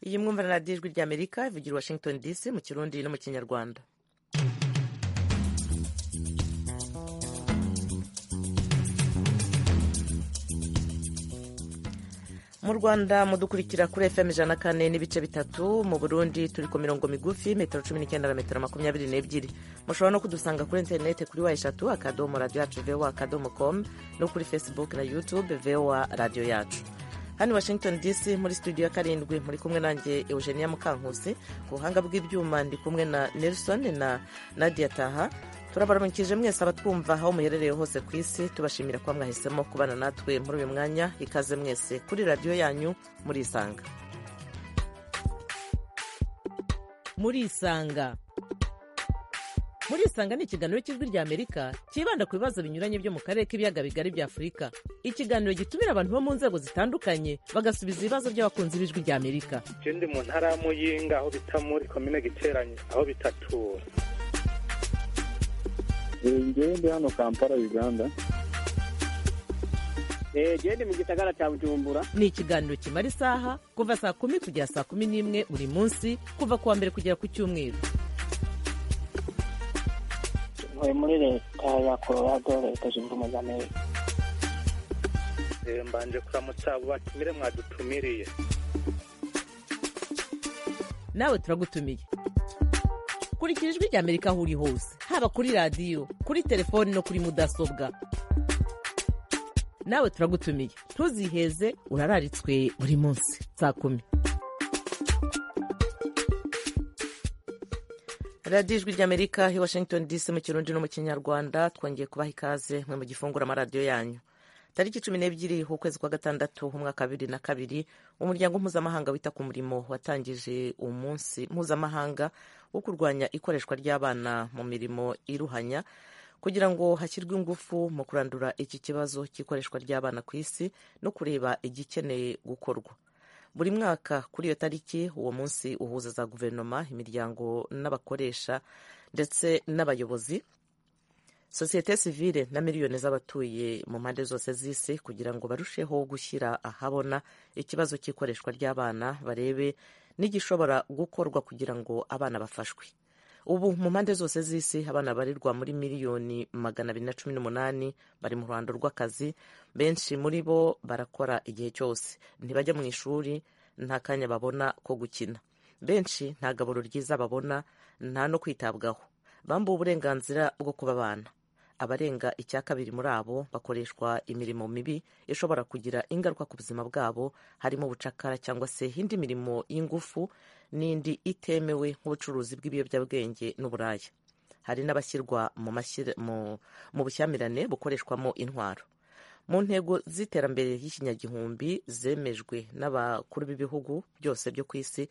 iyi mwumva na radiyo ijwi ry'amerika ivugira i washington dc mu kirundi no mu kinyarwanda mu rwanda mudukurikira kuri fm ijana na kane n'ibice bitatu mu burundi turi ku mirongo migufi metero cumi n'icyenda na metero makumyabiri n'ebyiri mushobora no kudusanga kuri interineti kuri wa eshatu akadomo radiyo yacu voa akadomo komu no kuri facebook na youtube voa radiyo yacu hano i washington dc muri studio ya karindwi muri kumwe nanjye eugenia mukankusi ku buhanga bw'ibyuma ndi kumwe na nelson na nadia taha turabaramukije mwese abatwumva aho muherereye hose ku isi tubashimira kuba mwahisemo kubana natwe muri uyu mwanya ikaze mwese kuri radiyo yanyu murisanga murisanga murisanga ni ikiganiro cy'ijwi ry'amerika cyibanda ku bibazo binyuranye byo mu karere k'ibiyaga bigari bya afurika ikiganiro gitumira abantu bo mu nzego zitandukanye bagasubiza ibibazo by'abakunzi b'ijwi ry'amerika ikindi mu ntara y'amuyinga aho bita muri komine giteranye aho bitatura ngewe ndi hano kampala uganda genda mu gisagara cya bujumbura ni ikiganiro kimara isaha kuva saa kumi kugera saa kumi n'imwe buri munsi kuva ku wa mbere kugera ku cyumweru ntuye muri leta ya colorado leta zunze ubumwe za amerika mbanje kuramutsa abo batumire mwadutumiriye nawe turagutumiye kurikira ijwi rya amerika aho uri hose haba kuri radiyo kuri telefoni no kuri mudasobwa nawe turagutumiye ntuziheze urararitswe buri munsi saa kumi radiyo ijwi ry'amerika i washington dc mu kirundi no mu kinyarwanda twongeye kubaha ikaze mwe mu gifungura amaradiyo yanyu tariki cumi n'ebyiri ukwezi kwa gatandatu umwaka bibiri na kabiri umuryango mpuzamahanga wita ku murimo watangije umunsi mpuzamahanga wo kurwanya ikoreshwa ry'abana mu mirimo iruhanya kugira ngo hashyirwe ingufu mu kurandura iki kibazo cy'ikoreshwa ry'abana ku isi no kureba igikeneye gukorwa buri mwaka kuri iyo tariki uwo munsi uhuza za guverinoma imiryango n'abakoresha ndetse n'abayobozi sosiyete sivile na miliyoni z'abatuye mu mpande zose z'isi kugira ngo barusheho gushyira ahabona ikibazo cy'ikoreshwa ry'abana barebe n'igishobora gukorwa kugira ngo abana bafashwe ubu mu mpande zose z'isi abana barirwa muri miliyoni magana abiri na cumi n'umunani bari mu ruhando rw'akazi benshi muri bo barakora igihe cyose ntibajya mu ishuri nta kanya babona ko gukina benshi nta gaburo ryiza babona nta no kwitabwaho bambuwe uburenganzira bwo kuba abana abarenga icya kabiri muri abo bakoreshwa imirimo mibi ishobora kugira ingaruka ku buzima bwabo harimo ubucakara cyangwa se indi mirimo y'ingufu n'indi itemewe nk'ubucuruzi bw'ibiyobyabwenge n'uburaya hari n'abashyirwa mu bushyamirane bukoreshwamo intwaro mu ntego z'iterambere y'ikinyagihumbi zemejwe n'abakuru b'ibihugu byose byo ku isi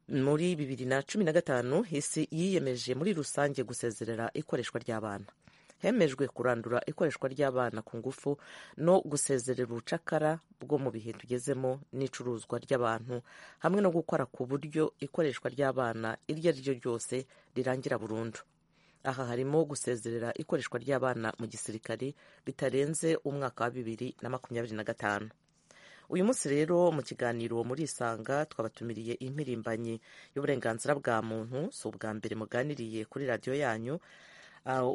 muri bibiri na cumi na gatanu isi yiyemeje muri rusange gusezerera ikoreshwa ry'abana hemejwe kurandura ikoreshwa ry'abana ku ngufu no gusezerera ubucakara bwo mu bihe tugezemo n'icuruzwa ry'abantu hamwe no gukora ku buryo ikoreshwa ry'abana iryo ari ryo ryose rirangira burundu aha harimo gusezerera ikoreshwa ry'abana mu gisirikari bitarenze umwaka wa bibiri na makumyabiri na gatanu uyu munsi rero mu kiganiro muri isanga twabatumiriye impirimbanyi y'uburenganzira bwa muntu si ubwa mbere muganiriye kuri radiyo yanyu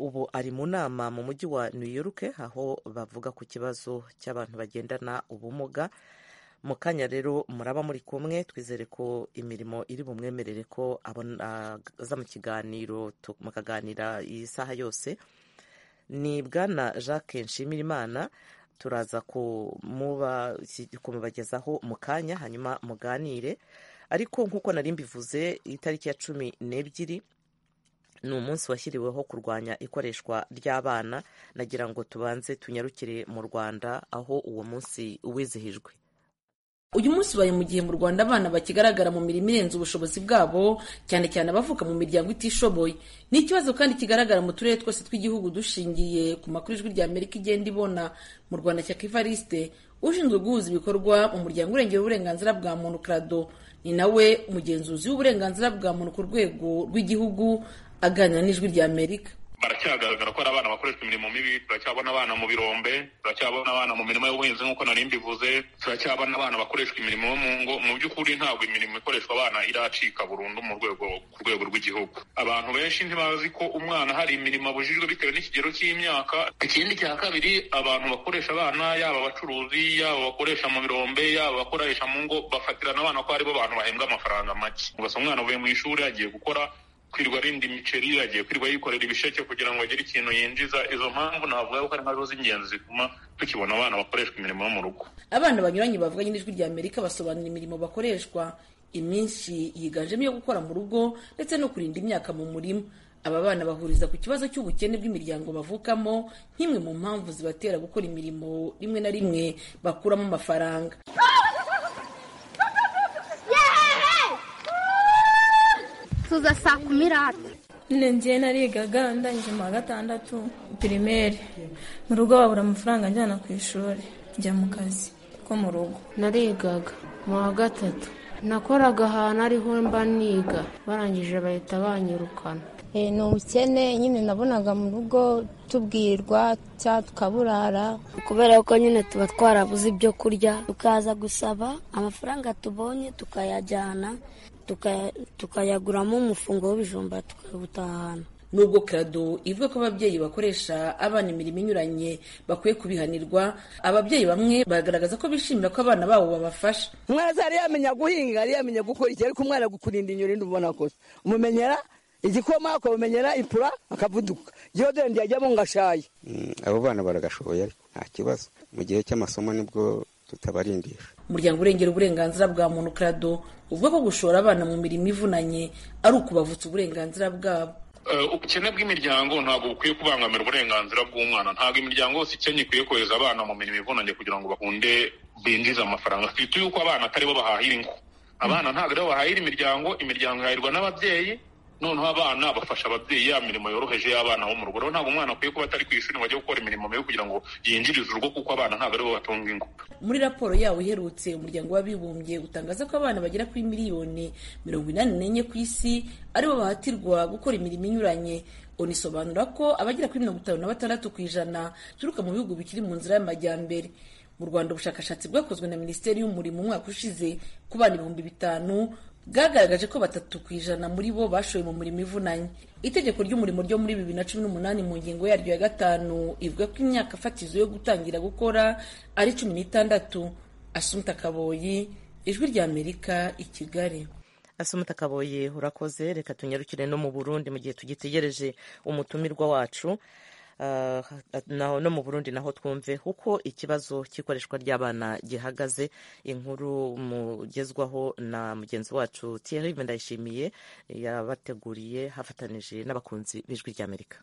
ubu ari mu nama mu mujyi wa new york aho bavuga ku kibazo cy'abantu bagendana ubumuga mu kanya rero muraba muri kumwe twizere ko imirimo iri bumwemerere ko aza mu kiganiro mukaganira iyi saha yose ni bwana jacques nshimirimana turaza kumubagezaho mu kanya hanyuma muganire ariko nk'uko nari mbivuze itariki ya cumi n'ebyiri ni umunsi washyiriweho kurwanya ikoreshwa ry'abana nagira ngo tubanze tunyarukire mu rwanda aho uwo munsi wizihijwe uyu munsi ubaye mu gihe mu rwanda abana bakigaragara mu mirimo irenze ubushobozi bwabo cyane cyane abavuka mu miryango itishoboye ni ikibazo kandi kigaragara mu turere twose tw'igihugu dushingiye ku makuru ijwi rya amerika igenda ibona mu rwanda cya kivariste ushinzwe guhuza ibikorwa mu muryango urengera uburenganzira bwa muntu krado ni nawe umugenzuzi w'uburenganzira bwa muntu ku rwego rw'igihugu aganira n'ijwi rya amerika baracyagaragara ko ari abana bakoreshwa imirimo mibi turacyabona abana mu birombe turacyabona abana mu mirimo y'ubuhinzi nk'uko nari mbivuze turacyabona abana bakoreshwa imirimo yo mu ngo mu by'ukuri ntabwo imirimo ikoreshwa abana iracika burundu mu rwego ku rwego rw'igihugu abantu benshi ntibazi ko umwana hari imirimo abujijwe bitewe n'ikigero cy'imyaka ikindi cya kabiri abantu bakoresha abana yaba abacuruzi yaba abakoresha mu birombe yaba abakoresha mu ngo bafatirana abana ko aribo bantu bahembwa amafaranga make ugasanga umwana avuye mu ishuri agiye gukora kwirirwa arinda imiceri agiye kwirirwa yikorera ibisheke kugira ngo agire ikintu yinjiza izo mpamvu navuga ko ari nkazo z'ingenzi zituma tukibona abana bakoreshwa imirimo yo mu rugo abana banyuranye bavuganye n'ijwi rya amerika basobanura imirimo bakoreshwa iminsi yiganjemo iyo gukora mu rugo ndetse no kurinda imyaka mu murima aba bana bahuriza ku kibazo cy'ubukene bw'imiryango bavukamo nk'imwe mu mpamvu zibatera gukora imirimo rimwe na rimwe bakuramo amafaranga tuza saa kumi rata ngiye narigaga ndangije mu wa gatandatu pirimeri mu rugo babura amafaranga njyana ku ishuri njya mu kazi ko mu rugo narigaga mu wa gatatu nakoraga ahantu ariho mba niga barangije bahita banyirukana ni ubukene nyine nabonaga mu rugo tubwirwa cyangwa tukaburara kubera ko nyine tuba twarabuze ibyo kurya tukaza gusaba amafaranga tubonye tukayajyana tukayaguramo umufungo w'ibijumba tukawutahana nubwo karado ivuga ko ababyeyi bakoresha abana imirimo inyuranye bakwiye kubihanirwa ababyeyi bamwe bagaragaza ko bishimira ko abana babo babafasha umwana azaba yamenya guhinga yari yamenya gukora iki ariko umwana gukurinda inyurinde ubona kose umumenyera igikoma akamumenyera ipura akavuduka igihe dore yajyamo ngo ashaye abo bana baragashoboye ariko nta kibazo mu gihe cy'amasomo nibwo tutabarindisha umuryango urengera uburenganzira bwa muntu karado uvuga ko gushora abana mu mirimo ivunanye ari ukubavutsa uburenganzira bwabo ubukene bw'imiryango ntabwo bukwiye kubangamira uburenganzira bw'umwana ntabwo imiryango yose ikennye ikwiye kohereza abana mu mirimo ivunanye kugira ngo bakunde binjize amafaranga twite yuko abana atari bo bahahira ingo abana ntabwo aribo bahahira imiryango imiryango ihahirwa n'ababyeyi noneho abana bafasha ababyeyi ya mirimo yoroheje y'abana bo mu rugo rero ntabwo umwana akwiye kuba atari ku ishuri ngo ajye gukora imirimo mibi kugira ngo yinjirize urugo kuko abana ntabwo aribo batunga ingo muri raporo yawo iherutse umuryango w'abibumbye utangaza ko abana bagera kuri miliyoni mirongo inani n'enye ku isi aribo bahatirwa gukora imirimo inyuranye unisobanura ko abagera kuri mirongo itanu na batandatu ku ijana bituruka mu bihugu bikiri mu nzira y'amajyambere mu rwanda ubushakashatsi bwakozwe na minisiteri y'umurimo umwaka ushize ku bana ibihumbi bitanu bwagaragaje ko batatu ku ijana muri bo bashoye mu murimo ivunanye itegeko ry'umurimo ryo muri bibiri na cumi n'umunani mu ngingo yaryo ya gatanu ivuga ko imyaka fatizo yo gutangira gukora ari cumi n'itandatu asumta kaboyi ijwi rya amerika i kigali asumta kaboyi urakoze reka tunyarukire no mu burundi mu gihe tugitegereje umutumirwa wacu no mu burundi naho twumve kuko ikibazo cy'ikoreshwa ry'abana gihagaze inkuru mugezwaho na mugenzi wacu Thierry ndayishimiye yabateguriye hafatanije n'abakunzi b'ijwi ry'amerika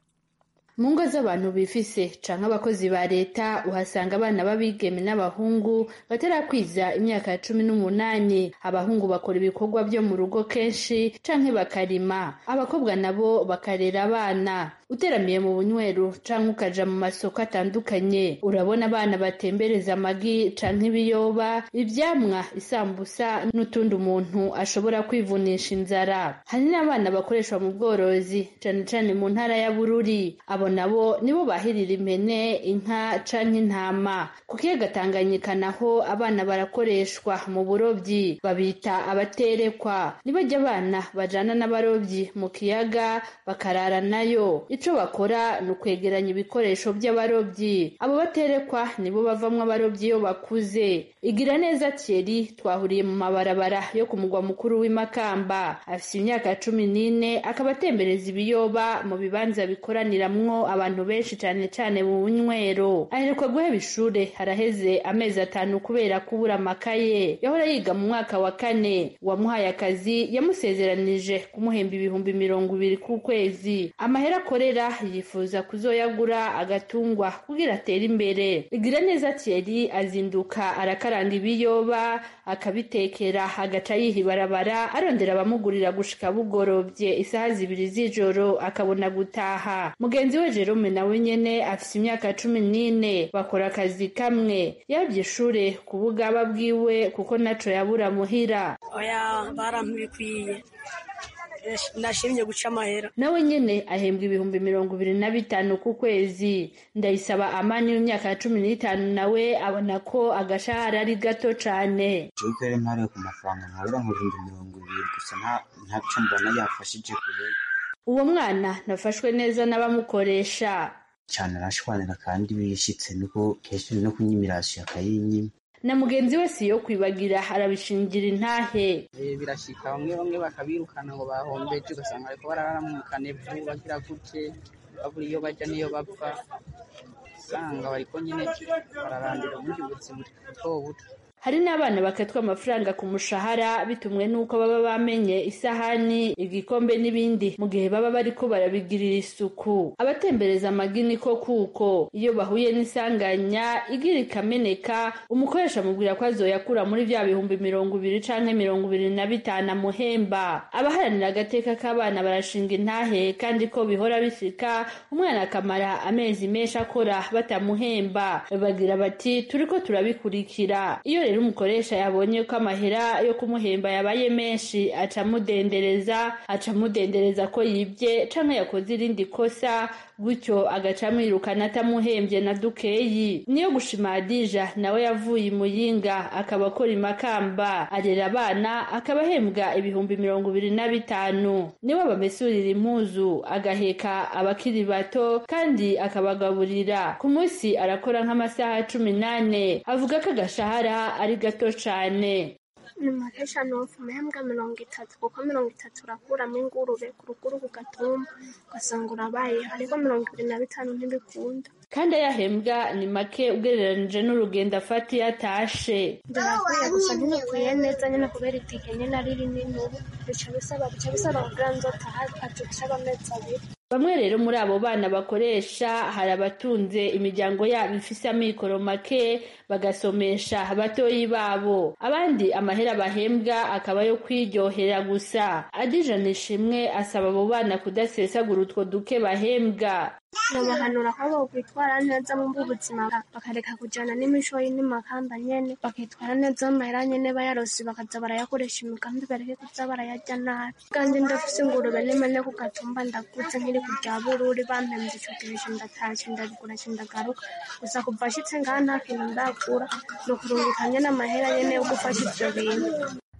mu ngo z'abantu bifise canke abakozi ba leta uhasanga abana b'abigeme n'abahungu batarakwiza imyaka ya cumi n'umunani abahungu bakora ibikorwa byo mu rugo kenshi canke bakarima abakobwa nabo bakarera abana uteramiye mu bunywero canke ukaja mu masoko atandukanye urabona abana batembereza amagi canke ibiyoba ivyamwa isambusa n'utundi umuntu ashobora kwivunisha inzara hari n'abana bakoreshwa mu bworozi cane cane mu ntara ya bururi abo nabo nibo bahirira impene inka canke intama ku kiyaga tanganyika naho abana barakoreshwa mu burobyi babita abaterekwa nibajya abana bajana n'abarobyi mu kiyaga bakarara nayo icyo bakora ni ukwegeranya ibikoresho by'abarobyi abo baterekwa nibo bavamo abarobyi iyo bakuze igira neza Thierry twahuriye mu mabarabara yo ku mugwa mukuru w'imakamba afite imyaka cumi n'ine akaba atembereza ibiyoba mu bibanza bikoraniramwo abantu benshi cyane cyane mu bunywero aheruka guheba ishure haraheze amezi atanu kubera kubura amakaye yahora yiga mu mwaka wa kane uwamuhaye akazi yamusezeranije kumuhemba ibihumbi mirongo ibiri ku kwezi amahera akora yifuza kuzoyagura agatungwa kugira atere imbere igira neza Thierry azinduka arakaranga ibiyoba akabitekera agaca yiha ibarabara arondera abamugurira gushika bugorobye isaha zibiri z'ijoro akabona gutaha mugenzi we Jerome nawe nyene afise imyaka cumi n'ine bakora akazi kamwe yabye ishure kubugaba bwiwe kuko naco yabura muhira oya barampibikwiye nashimye guca amahera nawe nyine ahembwa ibihumbi mirongo ibiri na bitanu ku kwezi ndayisaba amani w'imyaka ya cumi n'itanu nawe abona ko agashahara ari gato cyane jewe rero ntariwe ku mafaranga nkabura nk'ibihumbi mirongo ibiri gusa ntacyo mbona yafashije kure uwo mwana nafashwe neza n'abamukoresha cyane arashwanira kandi bishitse nuko kenshi no kunyimirasha akayinyima na mugenzi we si yo kwibagira arabishingira intahe birashika bamwe bamwe bakabirukana ngo bahombeje ugasanga ariko bararamukane vuba bagira gutye babura iyo bajya n'iyo bapfa usanga bariko nyine bararandira ubundi buzima buto buto hari n'abana bakatwa amafaranga ku mushahara bitumwe n'uko baba bamenye isahani igikombe n'ibindi mu gihe baba bariko barabigirira isuku abatembereza amagini ko kuko iyo bahuye n'isanganya igira ikameneka umukoresha amubwira ko azoyakura muri vya bihumbi mirongo ibiri canke mirongo ibiri na bitanu amuhemba abaharanira agateka k'abana barashinga intahe kandi ko bihora bishika umwana akamara amezi menshi akora batamuhemba bagira bati turiko turabikurikira iyo rero umukoresha yabonye ko amahera yo kumuhemba yabaye menshi aca amudendereza aca amudendereza ko yibye canke yakoze irindi kosa gutyo agaca amwirukana atamuhembye na dukeyi niyo gushimagije nawe yavuye imuyinga akaba akora imakamba arera abana akaba ahembwa ibihumbi mirongo ibiri na bitanu niwe bamesurira impuzu agaheka abakiri bato kandi akabagaburira ku munsi arakora nk'amasaha cumi n'ane avuga ko agashahara ari gato cyane nimuresha nofu mehembwa mirongo itatu kuko mirongo itatu urakuramo ingurube ku ruguru ku gatumba ugasanga urabaye ariko mirongo ibiri na bitanu ntibikunda kandi ayahembwa ni make ugereranije n'urugendo afata iyo atashe ndababwira gusa ntibikwiye neza nyine kubera igihe nyine ari rinini ubu bica bisaba bica bisaba kugira ngo nzotaha acuca amezi abiri bamwe rero muri abo bana bakoresha hari abatunze imiryango yabo ifise amikoro make bagasomesha batoyi babo abandi amahera bahembwa akaba yo kwiryohera gusa adija nishimwe asaba abo bana kudasesagura utwo duke bahembwa babahanura ko bokwitwara neza mu buzima bakareka kujyana n'imishoyi n'imakamba nyene bakitwara neza amahera nyene bayarosi bakaza barayakoresha imigambi bareke kuza barayarya nabi kandi ndafise ingurube n'imene ku gatumba ndaguze nkiri kurya bururi bampembye ico gihe ndatashye ndabigura ndagaruka gusa kuva ashitse ngaha nta kintu ndagura ni ukurungikanya n'amahera nyene yo gufasha ivyo bintu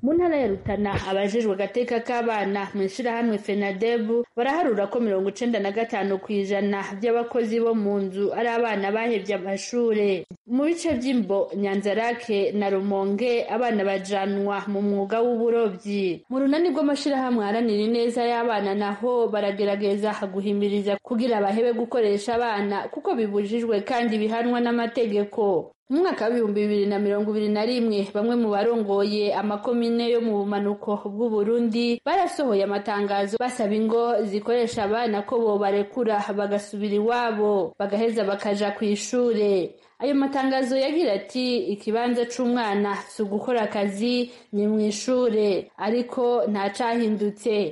mu ntara ya rutana abajejwe agateka k'abana mu ishyirahamwe fenadebu baraharura ko mirongo icenda na gatanu ku ijana by'abakozi bo mu nzu ari abana bahebye amashure mu bice by'imbo nyanzarake na rumonge abana bajanwa mu mwuga w'uburobyi mu runani rw'amashyirahamwe aharanira ineza y'abana naho baragerageza guhimiriza kugira bahebe gukoresha abana kuko bibujijwe kandi bihanwa n'amategeko mu mwaka w'ibihumbi bibiri na mirongo ibiri na rimwe bamwe mu barongoye amakomine yo mu bumanuko bw'uburundi barasohoye amatangazo basaba ingo zikoresha abana ko bobarekura bagasubira iwabo bagaheza bakaja ku ishure ayo matangazo yagira ati ikibanza c'umwana si ugukora akazi ni mu ishure ariko nta cahindutse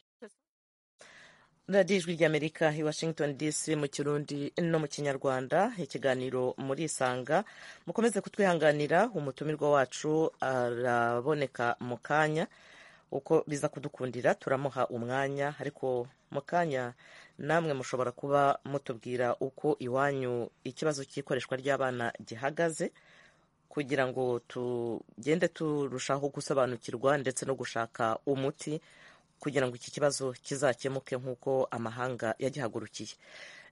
radiyo ijwi ry'amerika i washington dc mu kirundi no mu kinyarwanda ikiganiro muri isanga mukomeze kutwihanganira umutumirwa wacu araboneka mu kanya uko biza kudukundira turamuha umwanya ariko mu kanya namwe mushobora kuba mutubwira uko iwanyu ikibazo cy'ikoreshwa ry'abana gihagaze kugira ngo tugende turushaho gusobanukirwa ndetse no gushaka umuti kugira ngo iki kibazo kizakemuke nk'uko amahanga yagihagurukiye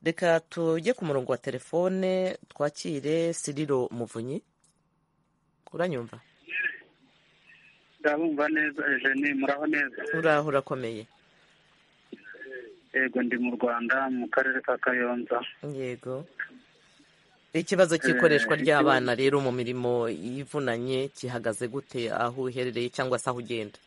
reka tujye ku murongo wa telefone twakire siriro muvunyi uranyumva ndabumva neza eugene muraho neza uraho urakomeye yego ndi mu rwanda mu karere ka kayonza yego ikibazo cy'ikoreshwa ry'abana rero mu mirimo y'ivunanye gihagaze gute aho uherereye cyangwa se aho ugenda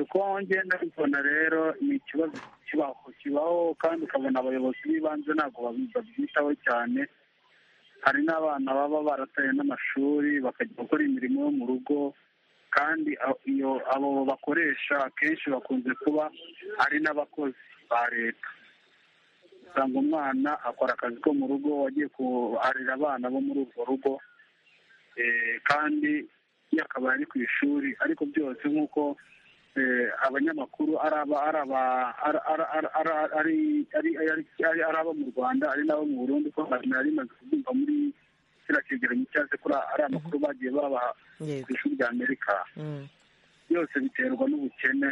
uko ngenda mbibona rero ni ikibazo kibaho kibaho kandi ukabona abayobozi b'ibanze ntabwo babyitaho cyane hari n'abana baba barataye n'amashuri bakajya gukora imirimo yo mu rugo kandi iyo abo bakoresha akenshi bakunze kuba ari n'abakozi ba leta usanga umwana akora akazi ko mu rugo wagiye kuharira abana bo muri urwo rugo kandi yakabaye ari ku ishuri ariko byose nk'uko bose abanyamakuru ari aba mu rwanda ari n'abo mu burundi ko nari maze kubyumva muri kiriya cyegeranyo cyangwa kuri ari amakuru bagiye babaha ku ishuri rya amerika byose biterwa n'ubukene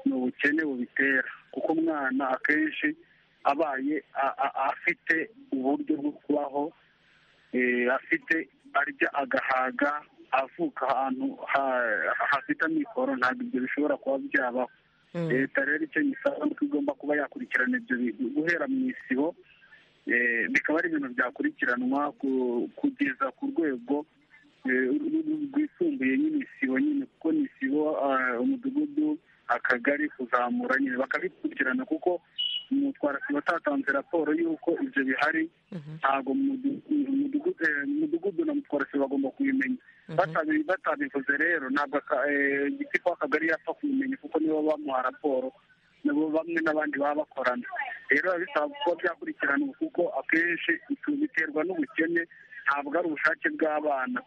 ni ubukene bubitera kuko umwana akenshi abaye afite uburyo bwo kubaho afite arya agahaga avuka ahantu hafite amikoro ntabwo ibyo bishobora kuba byabaho leta rero icyo yisaba ni uko igomba kuba yakurikirana ibyo bintu guhera mu isibo bikaba ari ibintu byakurikiranwa kugeza ku rwego rwisumbuye nyine isibo nyine kuko ni isibo umudugudu akagari kuzamura nyine bakabikurikirana kuko umutwarasibo atatanze raporo y'uko ibyo bihari ntabwo umudugudu na mutwarasibo bagomba kubimenya batabivuze rero ntabwo igiti akagari yapfa kubimenya kuko nibo bamuha raporo nabo bamwe n'abandi baba bakorana rero biba bisaba kuba byakurikiranwa kuko akenshi biterwa n'ubukene ntabwo ari ubushake bw'abana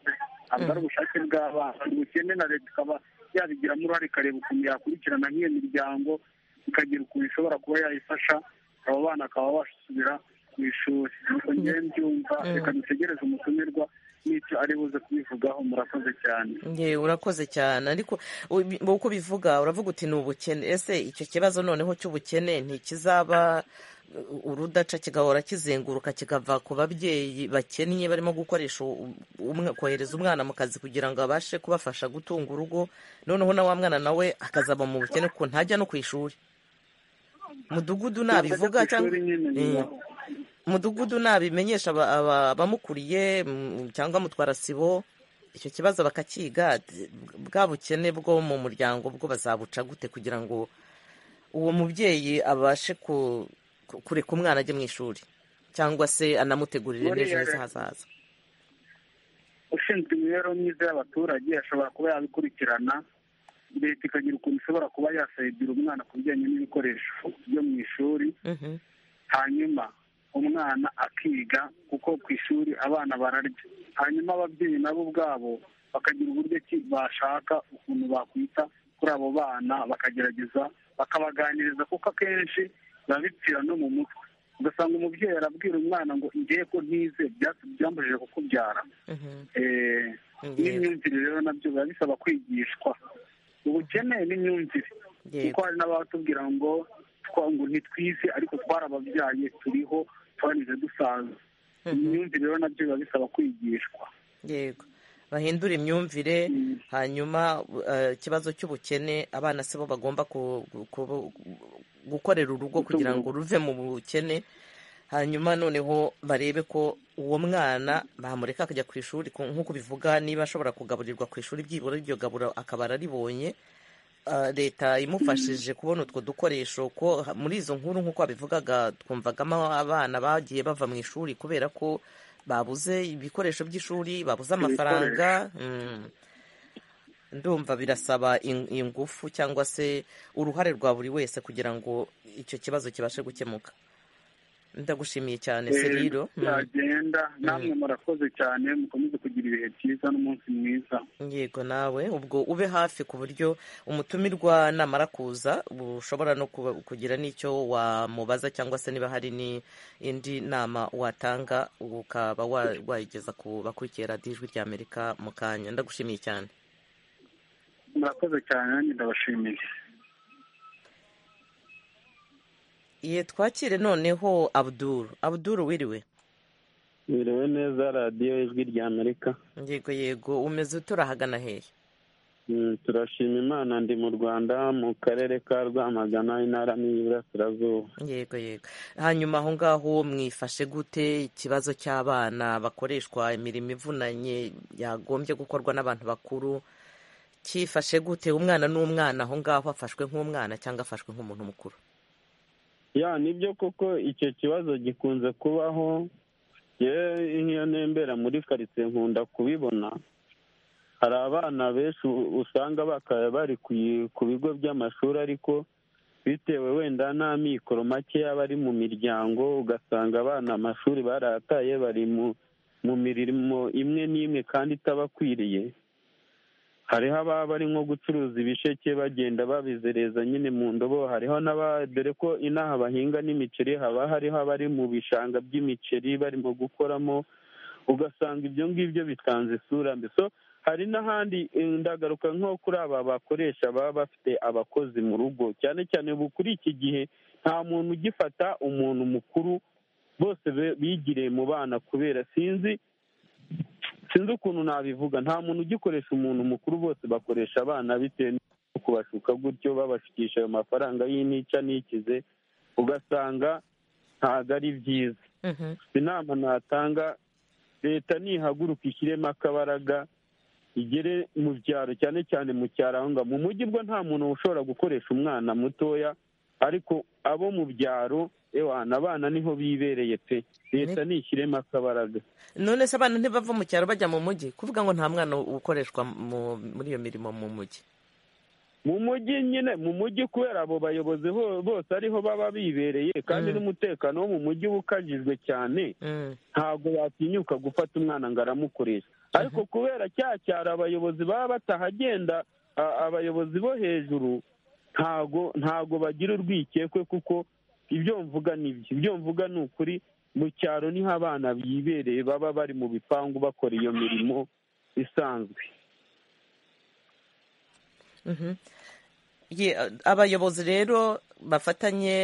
ntabwo ari ubushake bw'abana ubukene na leta ikaba yabigiramo uruhare ikareba ukuntu yakurikirana nk'iyo miryango ikagira ukuntu ishobora kuba yayifasha abo bana bakaba basubira ku ishuri nuko ngewe mbyumva reka dutegereze umutumirwa n'icyo ari buze kubivugaho murakoze cyane yewe urakoze cyane ariko uko ubivuga uravuga uti ni ubukene ese icyo kibazo noneho cy'ubukene ntikizaba urudaca kigahora kizenguruka kikava ku babyeyi bakennye barimo gukoresha kohereza umwana mu kazi kugira ngo abashe kubafasha gutunga urugo noneho na wa mwana nawe akazaba mu bukene kuko ntajya no ku ishuri mudugudu nabivuga cyangwa mudugudu nabimenyesha abamukuriye cyangwa mutwarasibo icyo kibazo bakakiga bwa bukene bwo mu muryango bwo bazabuca gute kugira ngo uwo mubyeyi abashe ku kureka umwana ajya mu ishuri cyangwa se anamutegurire n'ejo heza hazaza ushinzwe imibereho myiza y'abaturage ashobora kuba yabikurikirana leta ikagira ukuntu ishobora kuba yasayidira umwana ku bijyanye n'ibikoresho byo mu ishuri hanyuma umwana akiga kuko ku ishuri abana bararya hanyuma ababyeyi nabo ubwabo bakagira uburyo bashaka ukuntu bakwita kuri abo bana bakagerageza bakabaganiriza kuko akenshi biba bipfira no mu mutwe ugasanga umubyeyi arabwira umwana ngo ngiye ko ntize byambujije kukubyara n'imyumvire rero nabyo biba bisaba kwigishwa ubukene n'imyumvire kuko hari n'abatubwira ngo ngo ntitwize ariko twarababyaye turiho twarize dusaza imyumvire rero nabyo biba bisaba kwigishwa yego bahindura imyumvire hanyuma ikibazo cy'ubukene abana si bo bagomba gukorera urugo kugira ngo ruve mu bukene hanyuma noneho barebe ko uwo mwana bamureka akajya ku ishuri nk'uko bivuga niba ashobora kugaburirwa ku ishuri byibura iryo gaburo akaba araribonye leta imufashije kubona utwo dukoresho ko muri izo nkuru nk'uko babivugaga twumvagamo abana bagiye bava mu ishuri kubera ko babuze ibikoresho by'ishuri babuze amafaranga ndumva birasaba ingufu cyangwa se uruhare rwa buri wese kugira ngo icyo kibazo kibashe gukemuka ndagushimiye cyane seriro byagenda namwe murakoze cyane mukomeze kugira ibihe byiza n'umunsi mwiza yego nawe ubwo ube hafi ku buryo umutumirwa namara kuza ushobora no kugira n'icyo wamubaza cyangwa se niba hari n'indi nama watanga ukaba wayigeza ku bakurikiye radiyo ijwi rya amerika mu kanya ndagushimiye cyane murakoze cyane nanjye ndabashimiye iye twakire noneho abuduru abuduru wiriwe wiriwe neza radiyo ijwi rya amerika yego yego umeze turahagana hehe turashima imana ndi mu rwanda mu karere ka rwamagana intara n'iburasirazuba yego yego hanyuma aho ngaho mwifashe gute ikibazo cy'abana bakoreshwa imirimo ivunanye yagombye gukorwa n'abantu bakuru cyifashe gute umwana n'umwana aho ngaho afashwe nk'umwana cyangwa afashwe nk'umuntu mukuru ya nibyo koko icyo kibazo gikunze kubaho nk'iyo nembera muri karitsiye nkunda kubibona hari abana benshi usanga bakaba bari ku bigo by'amashuri ariko bitewe wenda n'amikoro makeya bari mu miryango ugasanga abana amashuri barataye bari mu mirimo imwe n'imwe kandi itabakwiriye hariho ababa bari nko gucuruza ibisheke bagenda babizereza nyine mu ndobo hariho n'aba dore ko inaha bahinga n'imiceri haba hariho abari mu bishanga by'imiceri barimo gukoramo ugasanga ibyo ngibyo bitanze isura mbi so hari n'ahandi ndagaruka nko kuri aba bakoresha baba bafite abakozi mu rugo cyane cyane ubu kuri iki gihe nta muntu ugifata umuntu mukuru bose bigiriye mu bana kubera sinzi sinzi ukuntu nabivuga nta muntu ugikoresha umuntu mukuru bose bakoresha abana bitewe no kubashuka gutyo babashukisha ayo mafaranga y'inica n'ikize ugasanga ntabwo ari byiza inama natanga leta nihaguruka ishyiremo akabaraga igere mu byaro cyane cyane mu cyarahunga mu mujyi bwo nta muntu ushobora gukoresha umwana mutoya ariko abo mu byaro ewana abana niho bibereye pe leta nishyiremo akabaraga none se abana ntibava mu cyaro bajya mu mujyi kuvuga ngo nta mwana ukoreshwa muri iyo mirimo mu mujyi mu mujyi nyine mu mujyi kubera abo bayobozi bose ariho baba bibereye kandi n'umutekano wo mu mujyi uba ukajijwe cyane ntabwo yatinyuka gufata umwana ngo aramukoresha ariko kubera cya cyaro abayobozi baba batahagenda abayobozi bo hejuru ntago ntago bagira urwikekwe kuko ibyo mvuga ni ibyo ibyo mvuga ni ukuri mu cyaro niho abana bibereye baba bari mu bipangu bakora iyo mirimo isanzwe abayobozi rero bafatanye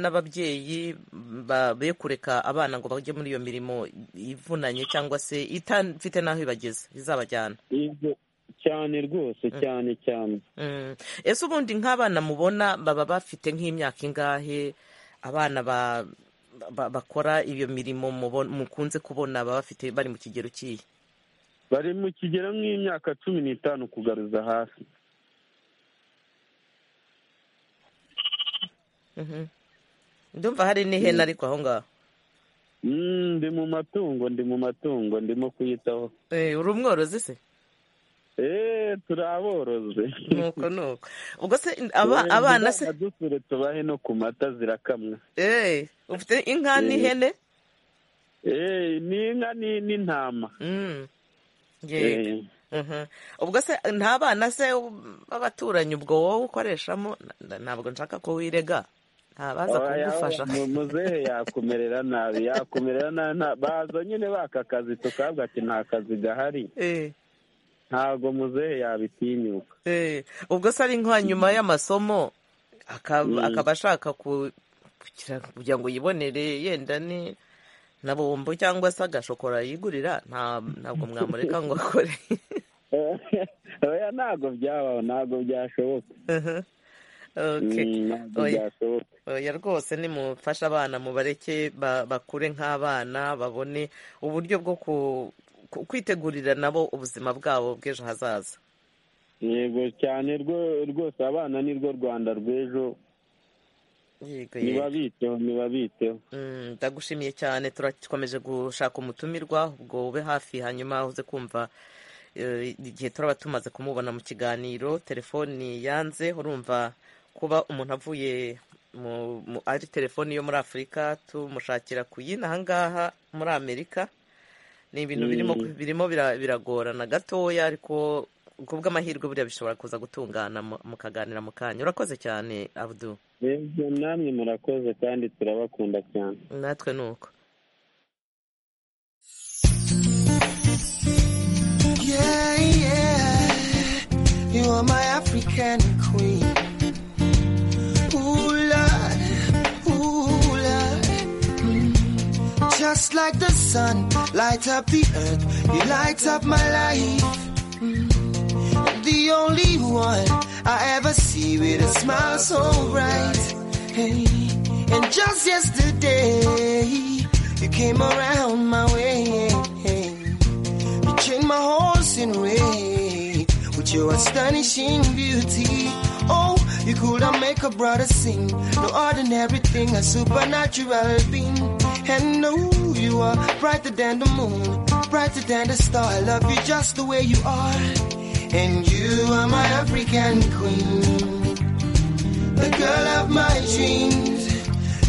n'ababyeyi be kureka abana ngo bajye muri iyo mirimo ivunanye cyangwa se itafite n'aho ibageza izabajyana cyane rwose cyane cyane ese ubundi nk'abana mubona baba bafite nk'imyaka ingahe abana bakora iyo mirimo mukunze kubona baba bafite bari mu kigero cy'iyi bari mu kigero nk'imyaka cumi n'itanu kugaruza hasi ndumva hari n'ihene ariko aho ngaho ndi mu matungo ndi mu matungo ndimo kuyitaho uri umworozi se eee turaboroze nuko nuko ubwo se abana se dusure tubahe no ku mata zirakamwa eee ufite inka n'ihene eee ni inka n'intama ubwo se nta bana se b'abaturanyi ubwo wowe ukoreshamo ntabwo nshaka ko wirega ntabaza kugufasha muzehe yakumerera nabi yakumerera nabi baza nyine baka kazi tukabwa ati nta kazi gahari ntabwo muzehe yabitinyuka ubwo se ari nka nyuma y'amasomo akaba ashaka kugira ngo yibonere yenda ni na bombo cyangwa se agashokora yigurira ntabwo mwamureka ngo akore oya ntabwo byabaho ntabwo byashoboka oya rwose nimufashe abana mubareke bakure nk'abana babone uburyo bwo kwitegurira nabo ubuzima bwabo bw'ejo hazaza yego cyane rwose abana nirwo rwanda rw'ejo ntibabiteho ntibabiteho ndagushimiye cyane turakomeje gushaka umutumirwa ubwo ube hafi hanyuma uze kumva igihe turaba tumaze kumubona mu kiganiro telefoni yanze urumva kuba umuntu avuye ari telefoni yo muri afurika tumushakira ku yindi ahangaha muri amerika ni ibintu birimo biragorana gatoya ariko kubw'amahirwe buriya bishobora kuza gutungana mukaganira mu kanya urakoze cyane abudu namwe murakoze kandi turabakunda cyane natwe ni uko You are my African queen. Ooh, Lord, ooh, Lord. Just like the sun, light up the earth. You light up my life. the only one I ever see with a smile so bright. Hey, and just yesterday, you came around my way. You changed my horse in red with your astonishing beauty. Oh, you could have make a brother sing. No ordinary thing, a supernatural being. And no, you are brighter than the moon, brighter than the star. I love you just the way you are. And you are my African queen, the girl of my dreams.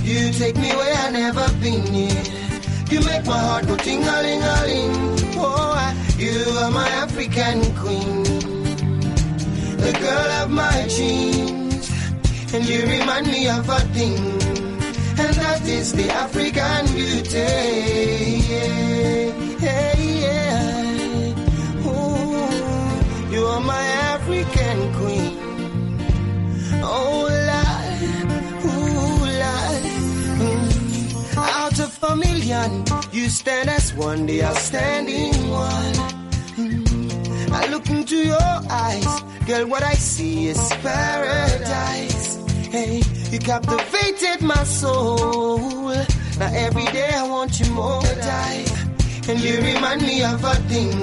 You take me where I never been yet. You make my heart go ting a ling a ling. Oh, I, you are my African queen, the girl of my dreams, and you remind me of a thing, and that is the African beauty. Yeah, yeah. Ooh, you are my African queen. Oh, la, ooh, la. Mm. Out of a million, you stand as one, the outstanding one. Mm. I look into your eyes, girl, what I see is paradise. Hey, you captivated my soul. Now every day I want you more, dive. And you remind me of a thing,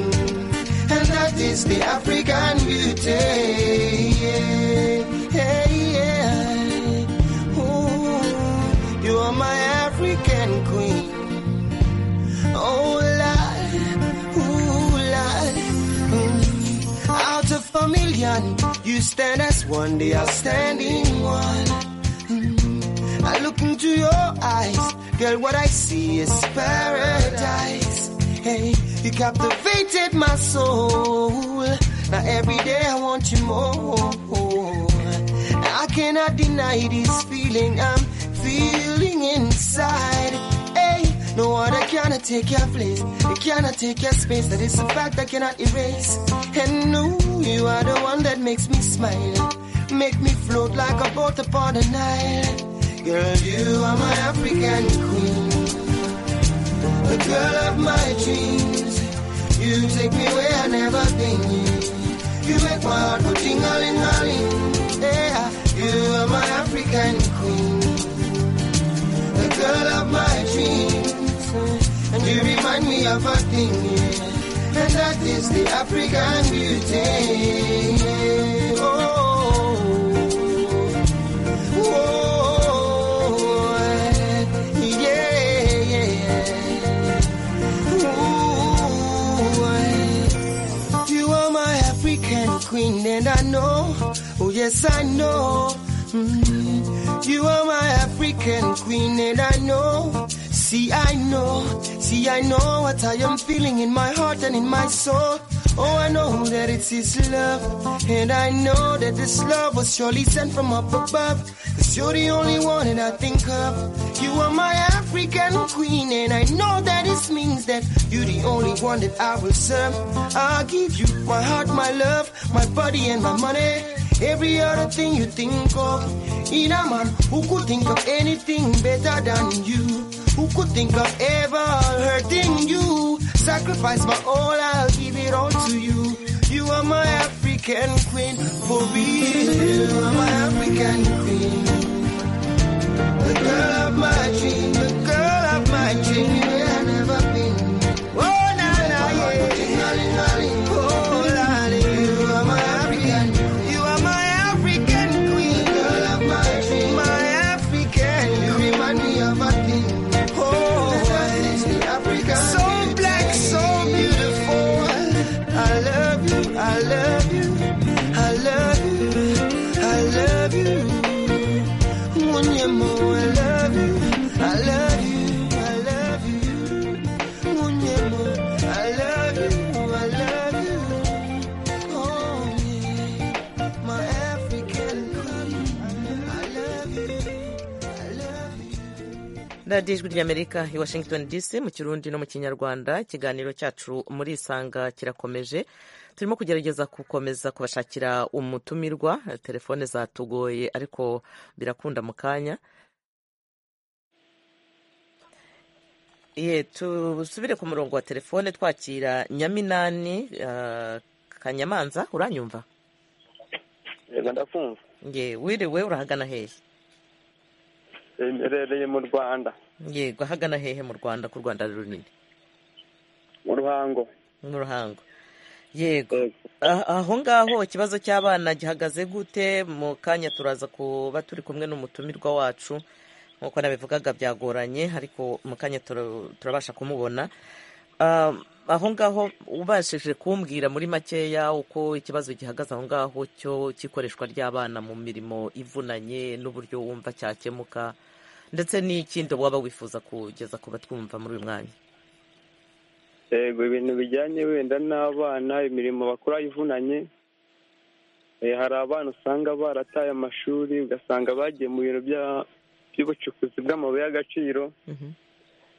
and that is the African beauty. Yeah, hey, yeah. Ooh, you are my African queen. Oh, la, ooh, la. Mm. Out of a million, you stand as one, the outstanding one. Mm. I look into your eyes, girl, what I see is paradise. Hey, you captivated my soul. Now every day I want you more. I cannot deny this feeling I'm feeling inside. No other cannot take your place. It cannot take your space. That is a fact I cannot erase. And no, you are the one that makes me smile. Make me float like a boat upon the Nile. Girl, you are my African queen. The girl of my dreams. You take me where I never been. You make my heart go ting-a-ling, a-ling. Yeah, you are my African queen. The girl of my dreams. And you remind me of a thing, yeah. And that is the African beauty. Oh, oh, yeah, yeah. Ooh, you are my African queen, and I know, oh yes, I know. Mm. You are my African queen, and I know. See, I know, see, I know what I am feeling in my heart and in my soul. Oh, I know that it's His love, and I know that this love was surely sent from up above. Cause you're the only one that I think of. You are my African queen, and I know that it means that you're the only one that I will serve. I'll give you my heart, my love, my body, and my money. Every other thing you think of. In a man who could think of anything better than you. Who could think of ever hurting you? Sacrifice my all, I'll give it all to you. You are my African queen, for real. You are my African queen. The girl of my dream, the girl of my dream, where I've never been. Oh, na na, yeah. Oh, la, la, you are my African You are my African queen. The girl of my dream, my African. You remind me of a thing. So black, so beautiful. I love you, I love you, I love you, I love you. One year more, I love you, I love you, I love you. One year more, I love you, I love you. Oh, yeah, my African queen. I love you, I love you. radiyo ijwi ry'amerika i washington dc mu kirundi no mu kinyarwanda ikiganiro cyacu muri isanga kirakomeje turimo kugerageza gukomeza kubashakira umutumirwa telefone zatugoye ariko birakunda mu kanya ye tusubire ku murongo wa telefone twakira nyaminani ah, kanyamanza uranyumva yego ndakumva ye wiriwe urahagana hehe mberereye mu rwanda yego ahagana hehe mu rwanda ku rwanda runini mu ruhango mu ruhango yego Ah, aho ngaho ikibazo cy'abana gihagaze gute mu kanya turaza kuba turi kumwe n'umutumirwa wacu nk'uko nabivugaga byagoranye ariko mu kanya tura- turabasha kumubona Ah, aho ngaho ubashije kumbwira muri makeya uko ikibazo gihagaze aho ngaho cyo cy'ikoreshwa ry'abana mu mirimo ivunanye n'uburyo wumva cyakemuka ndetse n'ikindi waba wifuza kugeza ku batwumva muri uyu mwanya yego ibintu bijyanye wenda n'abana imirimo bakora ivunanye hari abana usanga barataye amashuri ugasanga bagiye mu bintu bya- by'ubucukuzi bw'amabuye y'agaciro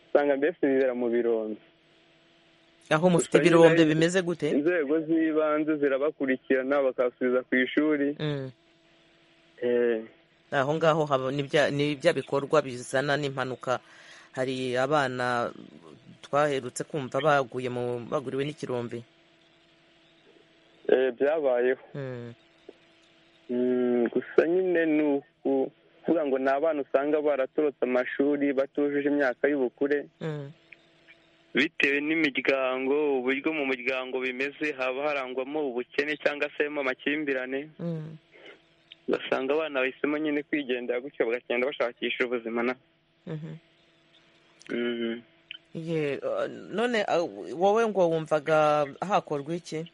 usanga mbese bibera mu birombe aho Gusa mufite nyine ibirombe bimeze gute inzego z'ibanze zirabakurikirana bakabasubiza ku ishuri Mm. aho ngaho haba- ni bya- ni bya bikorwa bizana n'impanuka hari abana twaherutse kumva baguye mu baguriwe n'ikirombe Eh, byabayeho Mm. Mm, gusa nyine ni uku- kuvuga ngo ni abana usanga baratorotse amashuri batujuje imyaka y'ubukure Mm. bitewe n'imiryango uburyo mu muryango bimeze haba harangwamo ubukene cyangwa se harimo amakimbirane Mm. ugasanga abana bahisemo nyine kwigendera gutyo bagagenda bashakisha ubuzima na Mhm. Mhm. Ye, uh, none uh, wowe ngo wumvaga hakorwa iki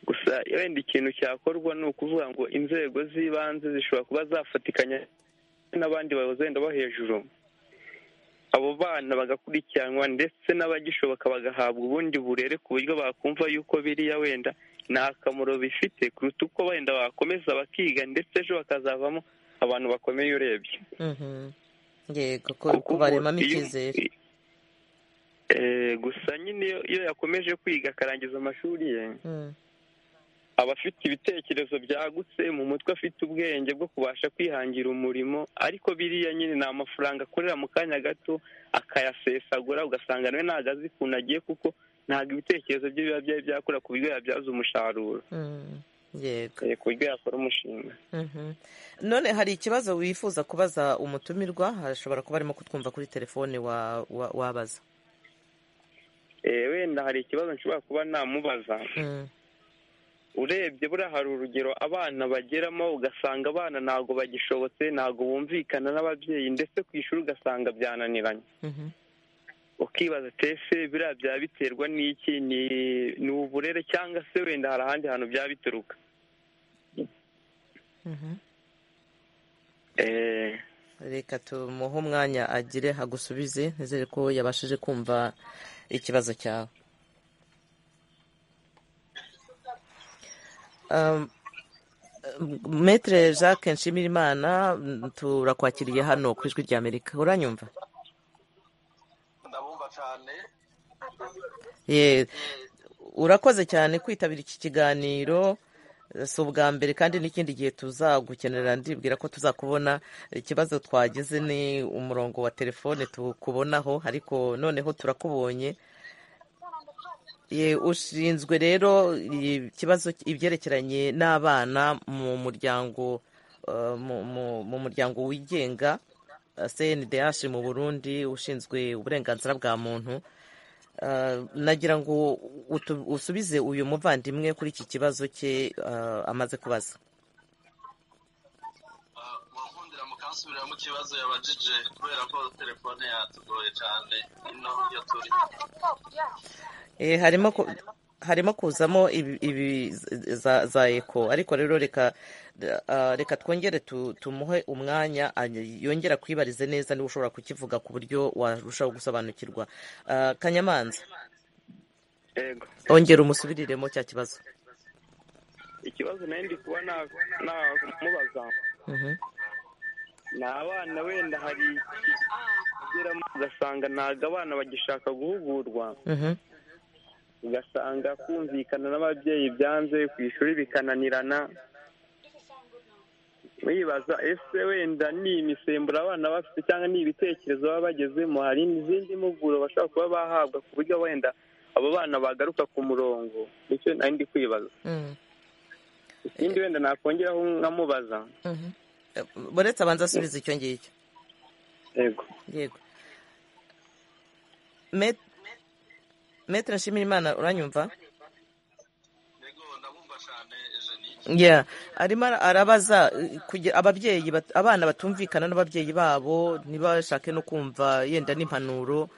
gusa wenda ikintu cyakorwa ni ukuvuga ngo inzego z'ibanze zishobora kuba zafatikanya n'abandi bayobozi wenda bo hejuru abo bana bagakurikiranwa ndetse n'abagishoboka bagahabwa ubundi burere ku buryo bakumva yuko biriya wenda nta kamaro bifite kuruta uko wenda bakomeza bakiga ndetse ejo bakazavamo abantu bakomeye urebye Mhm. yego ko ko baremamo icyizere Eh, gusa nyine iyo- iyo yakomeje kwiga akarangiza amashuri ye Mm. aba afite ibitekerezo byagutse mu mutwe afite ubwenge bwo kubasha kwihangira umurimo ariko biriya nyine ni amafaranga akorera mu kanya gato akayasesagura ugasanga nawe ntabwo azi ukuntu agiye kuko ntabwo ibitekerezo bye biba byari byakura ku buryo yabyaza umusaruro Mm. yego Eh, ku buryo yakora umushinga Mhm. none hari ikibazo wifuza kubaza umutumirwa ashobora kuba arimo kutwumva kuri telefone wa- wa- wabaza Eh, wenda hari ikibazo nshobora kuba namubaza Mm. urebye buriya hari urugero abana bageramo ugasanga abana ntabwo bagishobotse ntabwo bumvikana n'ababyeyi ndetse ku ishuri ugasanga byananiranye Mhm. ukibaza ati ese biriya byaba biterwa n'iki ni ni uburere cyangwa se wenda hari ahandi hantu byaba bituruka Mhm. Eh, reka tumuhe umwanya agire hagusubize nizere ko yabashije kumva ikibazo cyawe Um, um, Maître Jacques Nshimirimana mm, turakwakiriye hano ku ijwi ry'Amerika uranyumva Ye, urakoze cyane kwitabira iki kiganiro si ubwa mbere kandi n'ikindi gihe tuzagukenera ndibwira ko tuzakubona ikibazo twagize ni umurongo wa telefone tukubonaho ariko noneho turakubonye Ye, ushinzwe rero ikibazo ibyerekeranye n'abana mu muryango eh, mu- mu- mu muryango wigenga eh, CNDH mu Burundi ushinzwe uburenganzira bwa muntu Eh, nagira ngo utu- usubize uyu muvandimwe kuri iki kibazo cye eh, amaze kubaza murakundira mukansubirira mu kibazo yabajije kubera ko telefone yatugoye cyane ino iyo turi Eh, harimo ku- harimo kuzamo ibi- ibi za za eko ariko rero reka eh, reka twongere tu- tumuhe umwanya any- yongera kwibarize neza niba ushobora kukivuga ku buryo warushaho gusobanukirwa Eh, kanyamanza yego ongera umusubiriremo cya kibazo ikibazo nari ndi kuba na- namubaza Mhm. ni abana wenda hari ikigeramo ugasanga ntabwo abana bagishaka guhugurwa Mhm. ugasanga kumvikana n'ababyeyi byanze ku ishuri bikananirana wibaza ese wenda ni imisemburo abana bafite cyangwa ni ibitekerezo baba bagezemo hari izindi mpuguro bashobora kuba bahabwa ku buryo wenda abo bana bagaruka ku murongo nicyo nari ndi kwibaza Mm. ikindi wenda nakongeraho nkamubaza Mhm. Eh, buretse abanza asubize icyo ngicyo yego yego Met- Maître Nshimirimana uranyumva Yeah. arimo ara- arabaza eh, kugira ababyeyi bat- abana batumvikana n'ababyeyi babo ntibashake no kumva yenda n'impanuro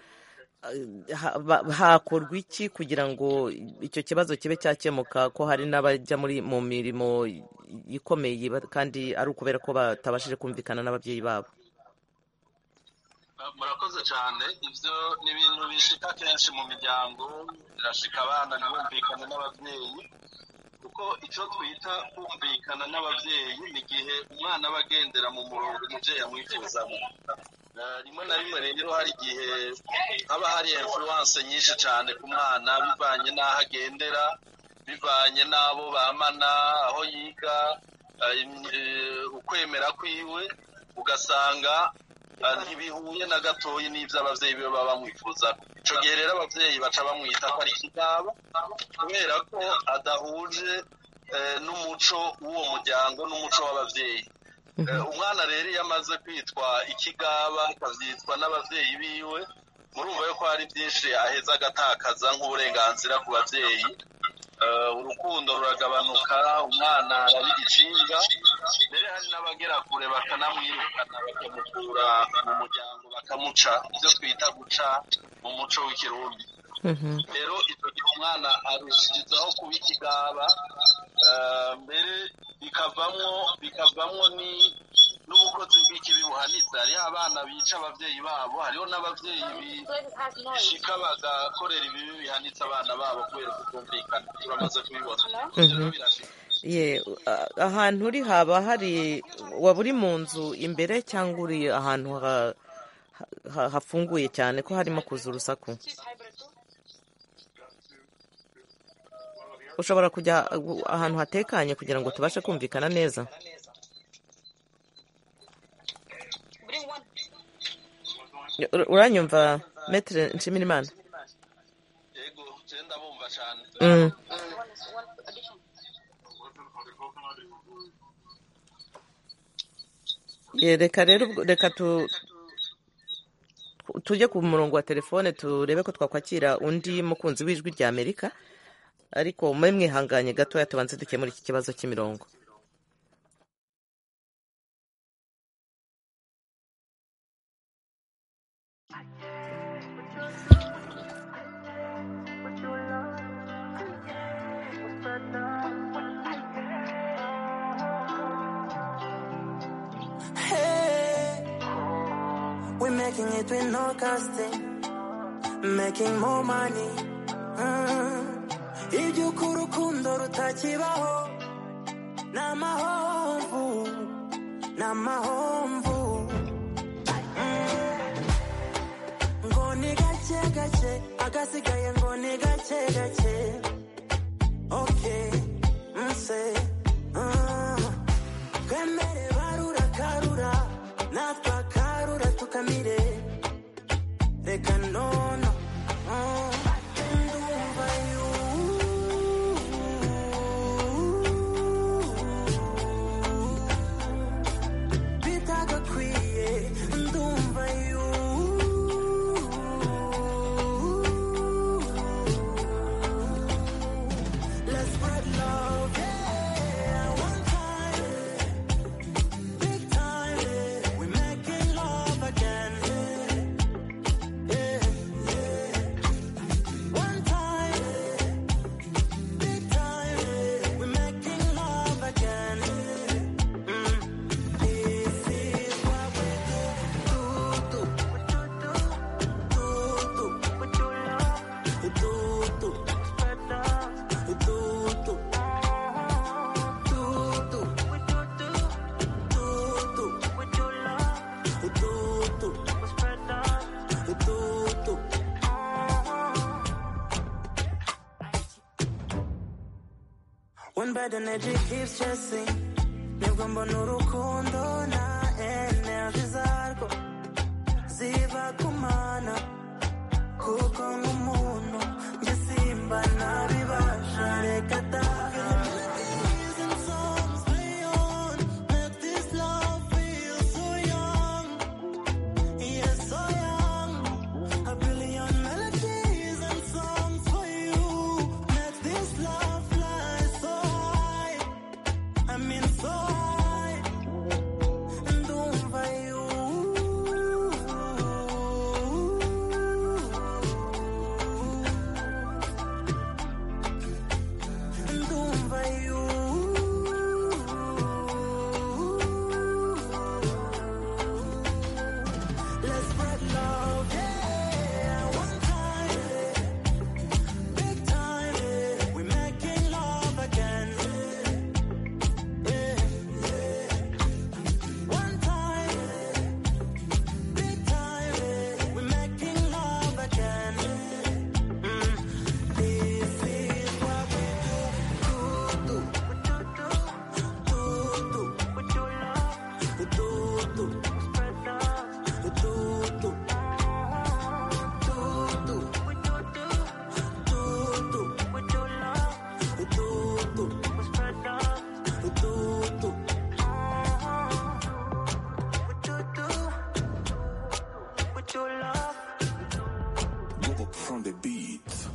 eh, ha- ba- hakorwa iki kugira ngo icyo kibazo kibe cyakemuka ko hari n'abajya muri mu mirimo ikomeye ba- kandi ari ukubera ko batabashije kumvikana n'ababyeyi babo murakoze cyane ibyo ni ibintu bishika kenshi mu miryango birashika abana ntibumvikane n'ababyeyi kuko kuko icyo twita kumvikana n'ababyeyi ni igihe umwana aba agendera mu murongo umubyeyi amwifuzamo Eh, rimwe na rimwe rero hari igihe haba hari influence nyinshi cyane ku mwana bivanye n'aho agendera bivanye n'abo bamana aho yiga eh, im- eh, ukwemera kwiwe ugasanga eh, ntibihuye na gatoya n'ibyo ababyeyi be baba bamwifuza icyo gihe rero ababyeyi baca bamwita ko ari ikigabo kubera ko adahuje eh, n'umuco w'uwo muryango n'umuco w'ababyeyi Eh, umwana rero iyo amaze kwitwa ikigaba akabyitwa n'ababyeyi biwe murumva yuko hari byinshi aheza agatakaza nk'uburenganzira ku babyeyi Eh, urukundo ruragabanuka umwana araba igicinga mbere hari n'abagera kure bakanamwirukana bakamukura mu muryango bakamuca ibyo twita guca mu muco w'ikirundi rero icyo gihe umwana arushizaho kuba ikigaba eh, mbere bikavamo bikavamo ni n'ubukozi bw'ikibi buhanitse hariho abana bica ababyeyi babo hariho n'ababyeyi bishika bagakorera ibibi bihanitse abana babo kubera kutumvikana iyo bamaze kubibona Ibyo rero birashika ye a- ahantu uri haba hari waba uri mu nzu imbere cyangwa uri ahantu ha- ha- hafunguye cyane ko harimo kuza urusaku ushobora kujya uh, ahantu hatekanye kugira ngo tubashe kumvikana neza Ur- uranyumva metere nshimirimana Mm. Ye, reka rero ubwo- reka tu tujye ku murongo wa telefone turebe ko twakwakira undi mukunzi w'ijwi rya amerika ariko mube mwihanganye gatoya tubanze dukemura iki kibazo cy'imirongo Hey, we're making it with no casting, making more money. Mm. Iby'uko urukundo rutakibaho ni amahomvu, ni amahomvu. Mm. Ngo ni gake gake, agasigaye ngo ni gake gake. Okay, nse. Mm. twemere barura karura natwe akarura tukamire reka nono mm. ndumva yu- bitagakwiye ndumva yu- Let's spread love, yeah, one time. Big time, eh, we making love again, eh, eh, yeah. One time, eh, big time, eh, we making love again, eh, mm. This is what we do, do, do, do, do, do, do, do, do, do, do. One bad energy keeps chasing. Nibwo mbona urukundo na energy zarwo ziba kumana. Kuko nk'umuntu njye simba ntabibasha reka Thank you from the beat.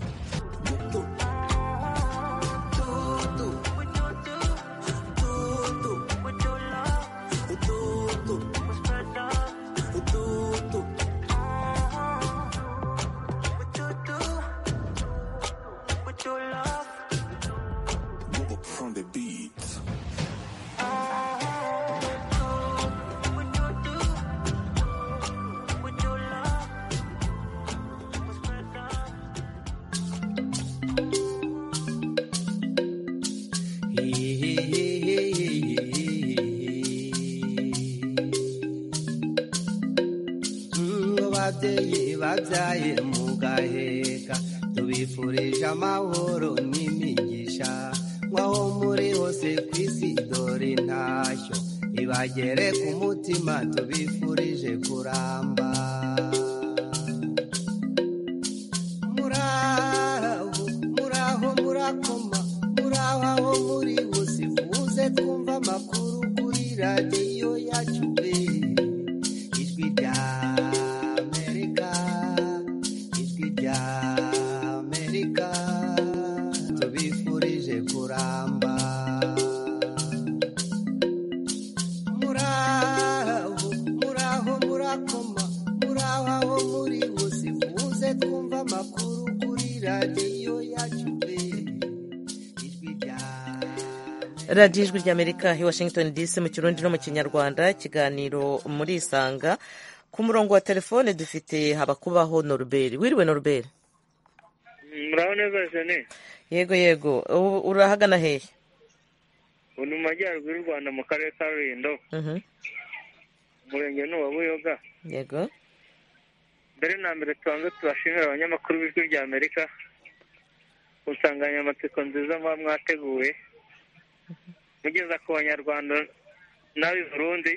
From the beat. ngo babyeyi babyaye mugaheka tubifurije amahoro n'imigisha nk'aho muri hose ku isi dore intashyo ibagere ku mutima tubifurije kuramba muraho muraho murakoma muraho aho muri hose muze twumva amakuru kuri radiyo yacu pe ijwi rya amerika ijwi rya amerika tubifurije kuramba muraho muraho murakoma muraho aho muri hose muze twumva amakuru kuri radiyo yacu pe ijwi rya radiyo ijwi ry'amerika i washington dc mu kirundi no mu kinyarwanda ikiganiro muri isanga ku murongo wa telefone dufite habakubaho noruberi wiriwe noruberi muraho neza jene yego yego ubu urahagana hehe ubu ni mu majyaruguru y'u rwanda mu karere ka rulindo Mhm. umurenge ni uwa buyoga yego mbere na mbere tubanze tubashimira abanyamakuru b'ijwi rya amerika ku nsanganyamatsiko nziza muba mwateguye mugeza ku banyarwanda n'ab'i burundi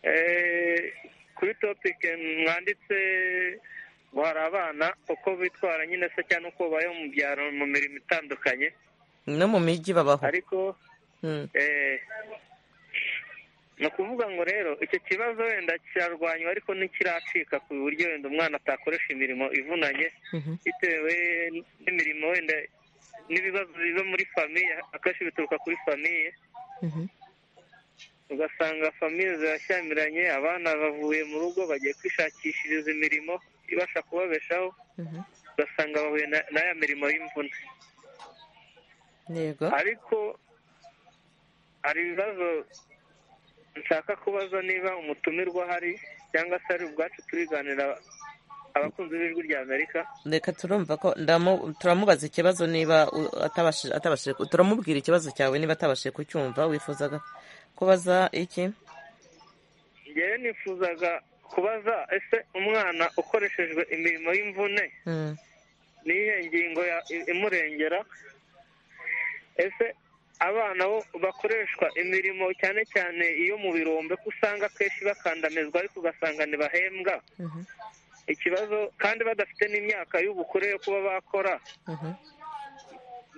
Eh, kuri topike mwanditse ngo hari abana uko bitwara nyine se cyangwa uko babayeho mu byaro mu mirimo itandukanye no mu mijyi babaho ariko Mm. eh, ni ukuvuga ngo rero icyo kibazo wenda kirarwanywa ariko ntikiracika ku buryo wenda umwana atakoresha imirimo ivunanye Mhm. bitewe n'imirimo wenda n'ibibazo biva muri famiye akenshi bituruka kuri famiye Mhm. ugasanga famiye zirashyamiranye abana bavuye mu rugo bagiye kwishakishiriza imirimo ibasha kubabeshaho Mhm. ugasanga bahuye na- na ya mirimo y'imvune yego ariko hari ibibazo nshaka kubaza niba umutumirwa ahari cyangwa se ari ubwacu turiganira abakunzi b'ijwi rya amerika reka turumva ko ndamu- turamubaza ikibazo niba u- atabashije atabashije ku- turamubwira ikibazo cyawe niba atabashije kucyumva wifuzaga kubaza iki ngewe nifuzaga kubaza ese umwana ukoreshejwe imirimo y'imvune Mm. ni iyihe ngingo ya- i- imurengera ese abana bo bakoreshwa imirimo cyane cyane iyo mu birombe ko usanga akenshi bakandamizwa ariko ugasanga ntibahembwa Mhm. ikibazo kandi badafite n'imyaka y'ubukure yo kuba bakora Mhm.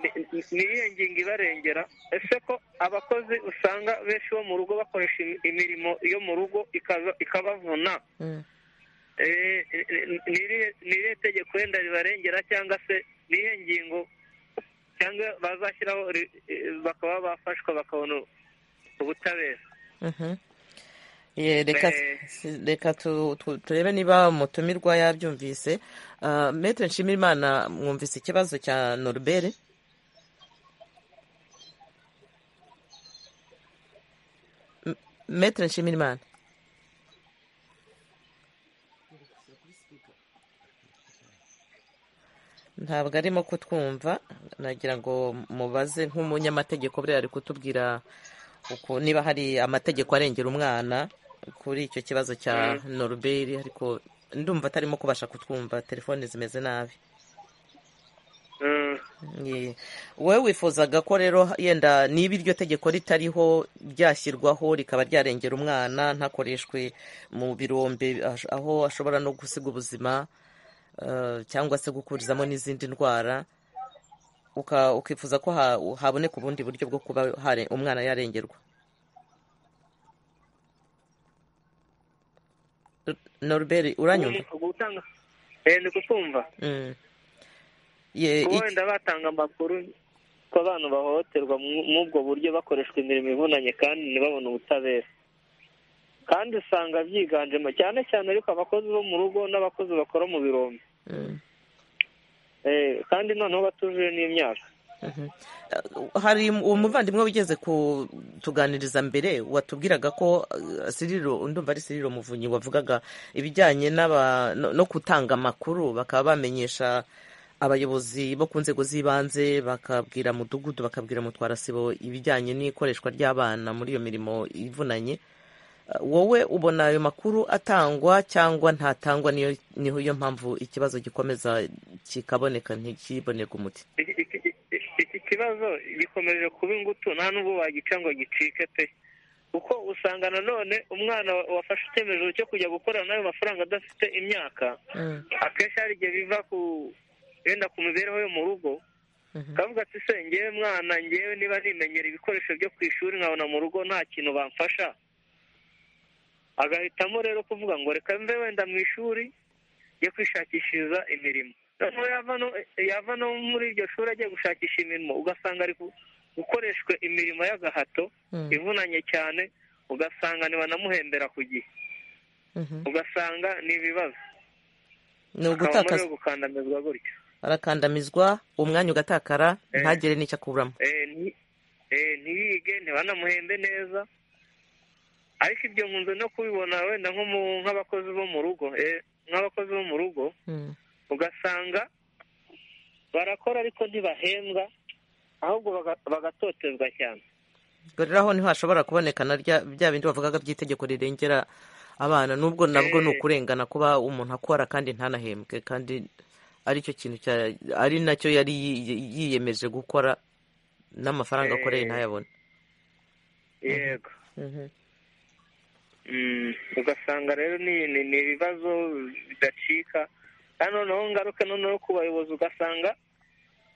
ni- ni- ni iyihe ngingo ibarengera ese ko abakozi usanga benshi bo mu rugo bakoresha im- imirimo yo mu rugo ikaza- ikabavuna Mm. Eh, ni irihe- ni irihe tegeko wenda ribarengera cyangwa se ni irihe ngingo cyangwa bazashyiraho ri- eh, bakaba bafashwa bakabona ubutabera Mhm. Ye, reka Eh. si- reka tu- tu- turebe niba umutumirwa yabyumvise Ah, Maître nshimirimana mwumvise ikibazo cya noruberi M- Maître nshimirimana ntabwo arimo kutwumva nagira ngo mubaze nk'umunyamategeko buriya ari kutubwira uku niba hari amategeko arengera umwana kuri icyo kibazo cya noruberi ariko ndumva atarimo kubasha kutwumva telefone zimeze nabi Ye. wowe wifuzaga ko rero yenda niba iryo tegeko ritariho ryashyirwaho rikaba ryarengera umwana ntakoreshwe mu birombe ash- aho ashobora no gusiga ubuzima eh, cyangwa se gukurizamo n'izindi ndwara uka- ukifuza ko ha- haboneka ubundi buryo bwo kuba hare- umwana yarengerwa noruberi uranyumva gutanga ndi kukumva kuba wenda batanga amakuru ko abantu bahohoterwa mw'ubwo buryo bakoreshwa imirimo ivunanye kandi ntibabone ubutabera kandi usanga byiganjemo cyane cyane ariko abakozi bo mu rugo n'abakozi bakora mu birombe kandi noneho batujuje n'imyaka hari umuvandimwe wigeze kutuganiriza mbere watubwiraga ko siriro ndumva ari siriro muvunyi wavugaga ibijyanye no gutanga amakuru bakaba bamenyesha abayobozi bo ku nzego z'ibanze bakabwira mudugudu bakabwira mutwarasibo ibijyanye n'ikoreshwa ry'abana muri iyo mirimo ivunanye wowe ubona ayo makuru atangwa cyangwa ntatangwa niho iyo mpamvu ikibazo gikomeza kikaboneka ntikibonerwe umuti iki kibazo gikomeje kuba ingutu nta n'ubwo wagica ngo gicike pe kuko usanga nanone umwana wafashe icyemezo cyo kujya gukorana n'ayo mafaranga adafite imyaka akenshi hari igihe biva ku yenda ku mibereho yo mu rugo kavuga ati se ngewe mwana ngewe niba nimenyera ibikoresho byo ku ishuri nkabona mu rugo nta kintu bamfasha agahitamo rero kuvuga ngo reka mve wenda mu ishuri yo kwishakishiriza imirimo yava no muri iryo shuri agiye gushakisha imirimo ugasanga ari gukoreshwa imirimo y'agahato ivunanye cyane ugasanga ntibanamuhembera ku gihe ugasanga ni ibibazo ni ugutakaza gukandamizwa gutyo arakandamizwa umwanya ugatakara ntagire n'icyo akuramo ntiyige ntibanamuhembe neza ariko ibyo nkunze no kubibona wenda nk'abakozi bo mu rugo nk'abakozi bo mu rugo ugasanga barakora ariko ntibahembwa ahubwo bagatotezwa cyane rero aho niho hashobora kuboneka na bya bindi bavugaga by'itegeko rirengera abana n'ubwo nabwo ni ukurengana kuba umuntu akora kandi ntanahembwe kandi aricyo kintu ari nacyo yari yiyemeje gukora n'amafaranga akoreye ntayabone yego ugasanga rero ni ibibazo bidacika kandi noneho ngaruka noneho ku bayobozi ugasanga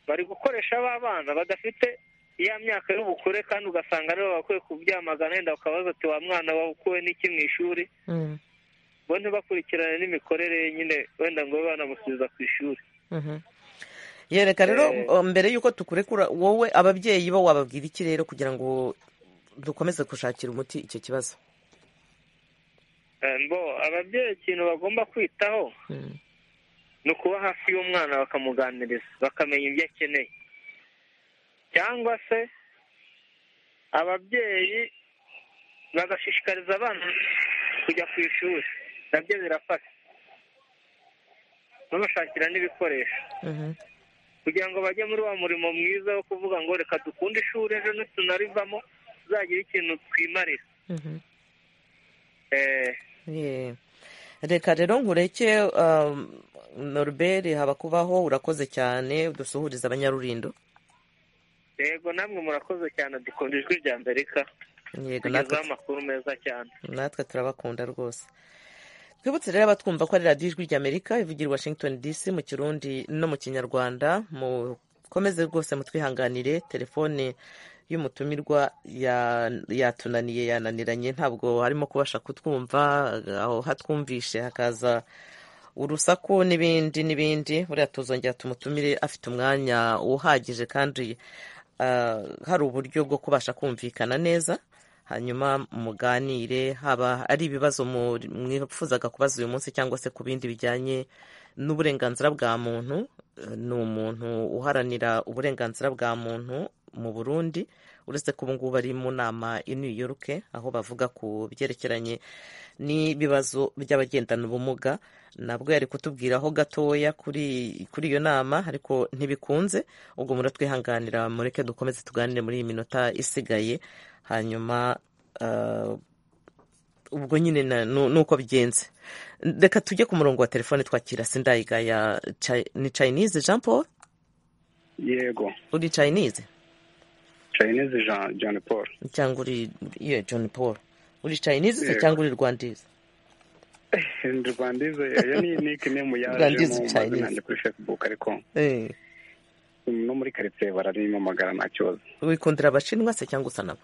bari gukoresha ba bana badafite iya myaka y'ubukure kandi ugasanga rero bakwiye kubyamagana yenda bakabaza ati wa mwana wakuwe n'iki mu ishuri ngo ntibakurikirane n'imikorere nyine wenda ngo babe banamusubiza ku ishuri yereka rero mbere y'uko tukurekura wowe ababyeyi bo wababwira iki rero kugira ngo dukomeze gushakira umuti icyo kibazo mbo ababyeyi ikintu bagomba kwitaho ni ukuba hafi y'umwana bakamuganiriza bakamenya ibyo akeneye cyangwa se ababyeyi bagashishikariza abana kujya ku ishuri nabyo birafasha babashakira n'ibikoresho kugira ngo bajye muri wa murimo mwiza wo kuvuga ngo reka dukunde ishuri ejo nitunarivamo tuzagira ikintu twimarira reka rero nkureke Norbert habakubaho urakoze cyane dusuhuriza abanyarurindo yego namwe murakoze cyane dukunda ijwi rya amerika tugezaho amakuru meza cyane natwe turabakunda rwose twibutse rero abatwumva ko ari radiyo ijwi rya amerika ivugira i washington dc mu kirundi no mu kinyarwanda mukomeze rwose mutwihanganire telefone y'umutumirwa yatunaniye yananiranye ntabwo harimo kubasha kutwumva aho hatwumvishe hakaza urusaku n'ibindi n'ibindi buriya tuzongera tumutumire afite umwanya uhagije kandi hari uburyo bwo kubasha kumvikana neza hanyuma muganire haba ari ibibazo mwifuzaga kubaza uyu munsi cyangwa se ku bindi bijyanye n'uburenganzira bwa muntu ni umuntu uharanira uburenganzira bwa muntu mu burundi uretse ko ubungubu ari mu nama i New York aho bavuga ku byerekeranye n'ibibazo by'abagendana ubumuga nabwo yari kutubwiraho gatoya kuri iyo nama ariko ntibikunze ubwo muratwihanganira mureke dukomeze tuganire muri iyi minota isigaye hanyuma ubwo nyine nuko bigenze reka tujye ku murongo wa telefone twakira sindayigaya ni chinese jean paul yego uri chinese chinese jean john paul cyangwa uri iyo john paul uri chinese se cyangwa uri rwandize ndi rwandize iyo ni nickname yaje mu mazina kuri facebook ariko no muri karitsiye bararimpamagara nta kibazo wikundira abashinwa se cyangwa usa nabo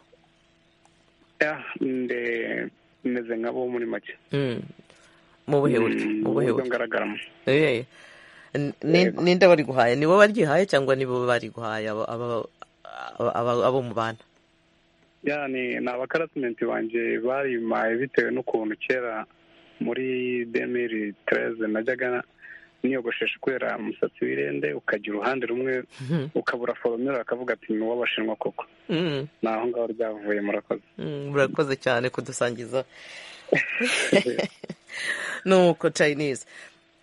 nde meze nk'abo muri make mu buhe buryo mu buhe buryo ngaragaramo Eh, n- ni- ninde bariguhaye ni bo baryihaye cyangwa ni bo bariguhaye abo- abo- abo abo mubana ya ni ni abakarasimenti banjye barimaye bitewe n'ukuntu kera muri demiri tereze najyaga niyogoshesha kubera umusatsi w'irende ukajya uruhande rumwe ukabura foromera bakavuga ati ni uw'abashinwa koko Mm, ni aho ngaho ryavuye murakoze mm, murakoze cyane kudusangiza nuko chinese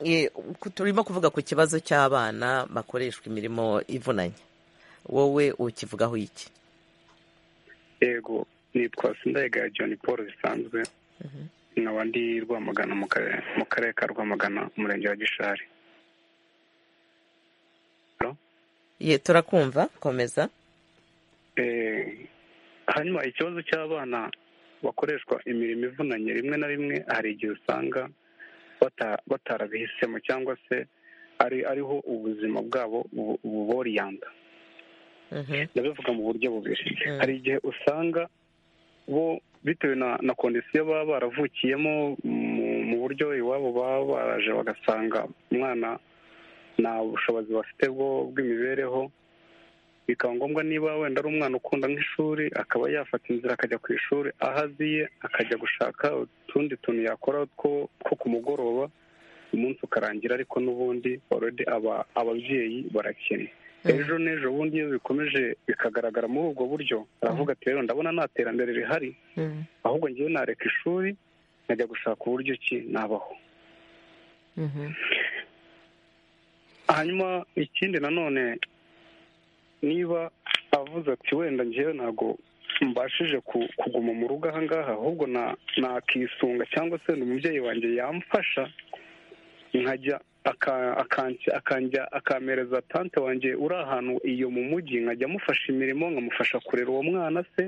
Eh, ku- turimo kuvuga ku kibazo cy'abana bakoreshwa imirimo ivunanye wowe ukivugaho iki yego nitwa sindayegaya john paul bisanzwe nkaba ndi rwamagana mu karere mu karere ka rwamagana umurenge wa gishari ye turakumva komeza Eh, hanyuma ikibazo cy'abana bakoreshwa imirimo ivunanye rimwe na rimwe hari igihe usanga bata- batarabihisemo cyangwa se ari ariho ubuzima bwabo bu- buboriyanda ndabivuga mu buryo bubiri hari igihe usanga bo bitewe na na kondisiyo baba baravukiyemo mu- mu buryo iwabo baba baraje bagasanga umwana nta bushobozi bafite bwo- bw'imibereho bikaba ngombwa niba wenda ari umwana ukunda nk'ishuri akaba yafata inzira akajya ku ishuri aho aziye akajya gushaka utundi tuntu yakora two two ku mugoroba umunsi ukarangira ariko n'ubundi already aba- ababyeyi barakennye ejo n'ejo bundi iyo bikomeje bikagaragara muri ubwo buryo aravuga ati rero ndabona nta terambere rihari ahubwo ngewe nareka ishuri nkajya gushaka uburyo ki nabaho hanyuma ikindi nanone niba avuze ati wenda ngewe ntabwo mbashije ku- kuguma mu rugo ahangaha ahubwo na- nakisunga cyangwa se wenda umubyeyi wanjye yamfasha nkajya aka- akanjya- akanjya akampereza tante wanjye uri ahantu iyo mu mujyi nkajya amufasha imirimo nkamufasha kurera uwo mwana se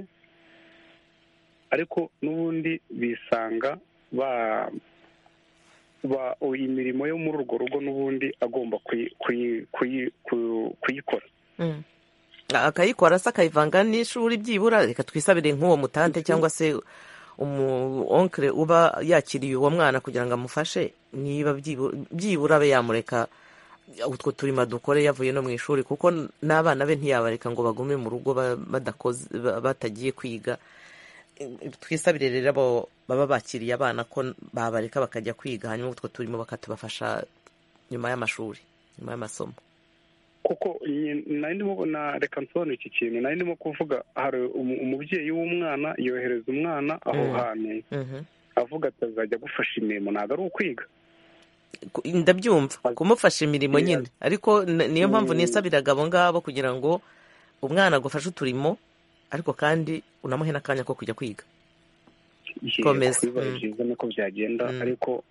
ariko n'ubundi bisanga ba ba iyi mirimo yo muri urwo rugo n'ubundi agomba kuyi- kuyi- kuyi- ku- kuyikora Mm. akayikora se akayivanga n'ishuri byibura reka twisabire nk'uwo mutante cyangwa se umu onkire uba yakiriye uwo mwana kugira ngo amufashe niba byibu- byibura abe yamureka utwo turimo dukore yavuye no mu ishuri kuko n'abana be ntiyabareka ngo bagume mu rugo ba- badakoze ba- batagiye kwiga twisabire rero abo baba bakiriye abana ko babareka bakajya kwiga hanyuma utwo turimo bakatubafasha nyuma y'amashuri nyuma y'amasomo kuko nyi- nari ndimo na reka nsobanure iki kintu nari ndimo kuvuga hari umu- umubyeyi w'umwana yohereza umwana aho Mm. hantu Mhm. avuga ati azajya agufasha imirimo ntabwo ari ukwiga Ku- ndabyumva kumufasha imirimo nyine ariko n- niyo mpamvu Mm. nisabiraga abo ngabo kugira ngo umwana agufashe uturimo ariko kandi unamuhe n'akanya ko kujya kwiga Yego, Komeza. bibaye Mm. byiza niko byagenda ariko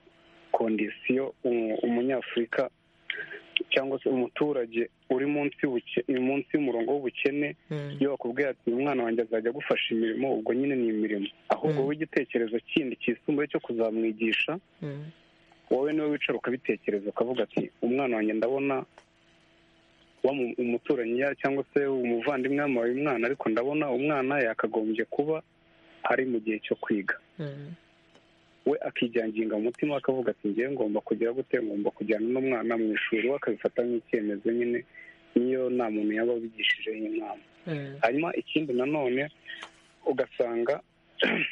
kondisiyo umu- umunyafurika cyangwa se umuturage uri munsi y'ubuke- munsi y'umurongo w'ubukene iyo bakubwiye ati umwana wanjye azajya agufasha imirimo ubwo nyine ni imirimo ahubwo wowe igitekerezo kindi kisumbuye cyo kuzamwigisha wowe niwe wicara ukabitekereza ukavuga ati umwana wanjye ndabona wa mu- umuturanyi ya- cyangwa se umuvandimwe yamuhaye umwana ariko ndabona umwana yakagombye kuba ari mu gihe cyo kwiga we akijyanginga mu mutima we akavuga ati ngewe ngomba kugira gute ngomba kujyana n'umwana mu ishuri we akabifata nk'icyemezo nyine niyo nta muntu yaba abigishije inama hanyuma ikindi nanone ugasanga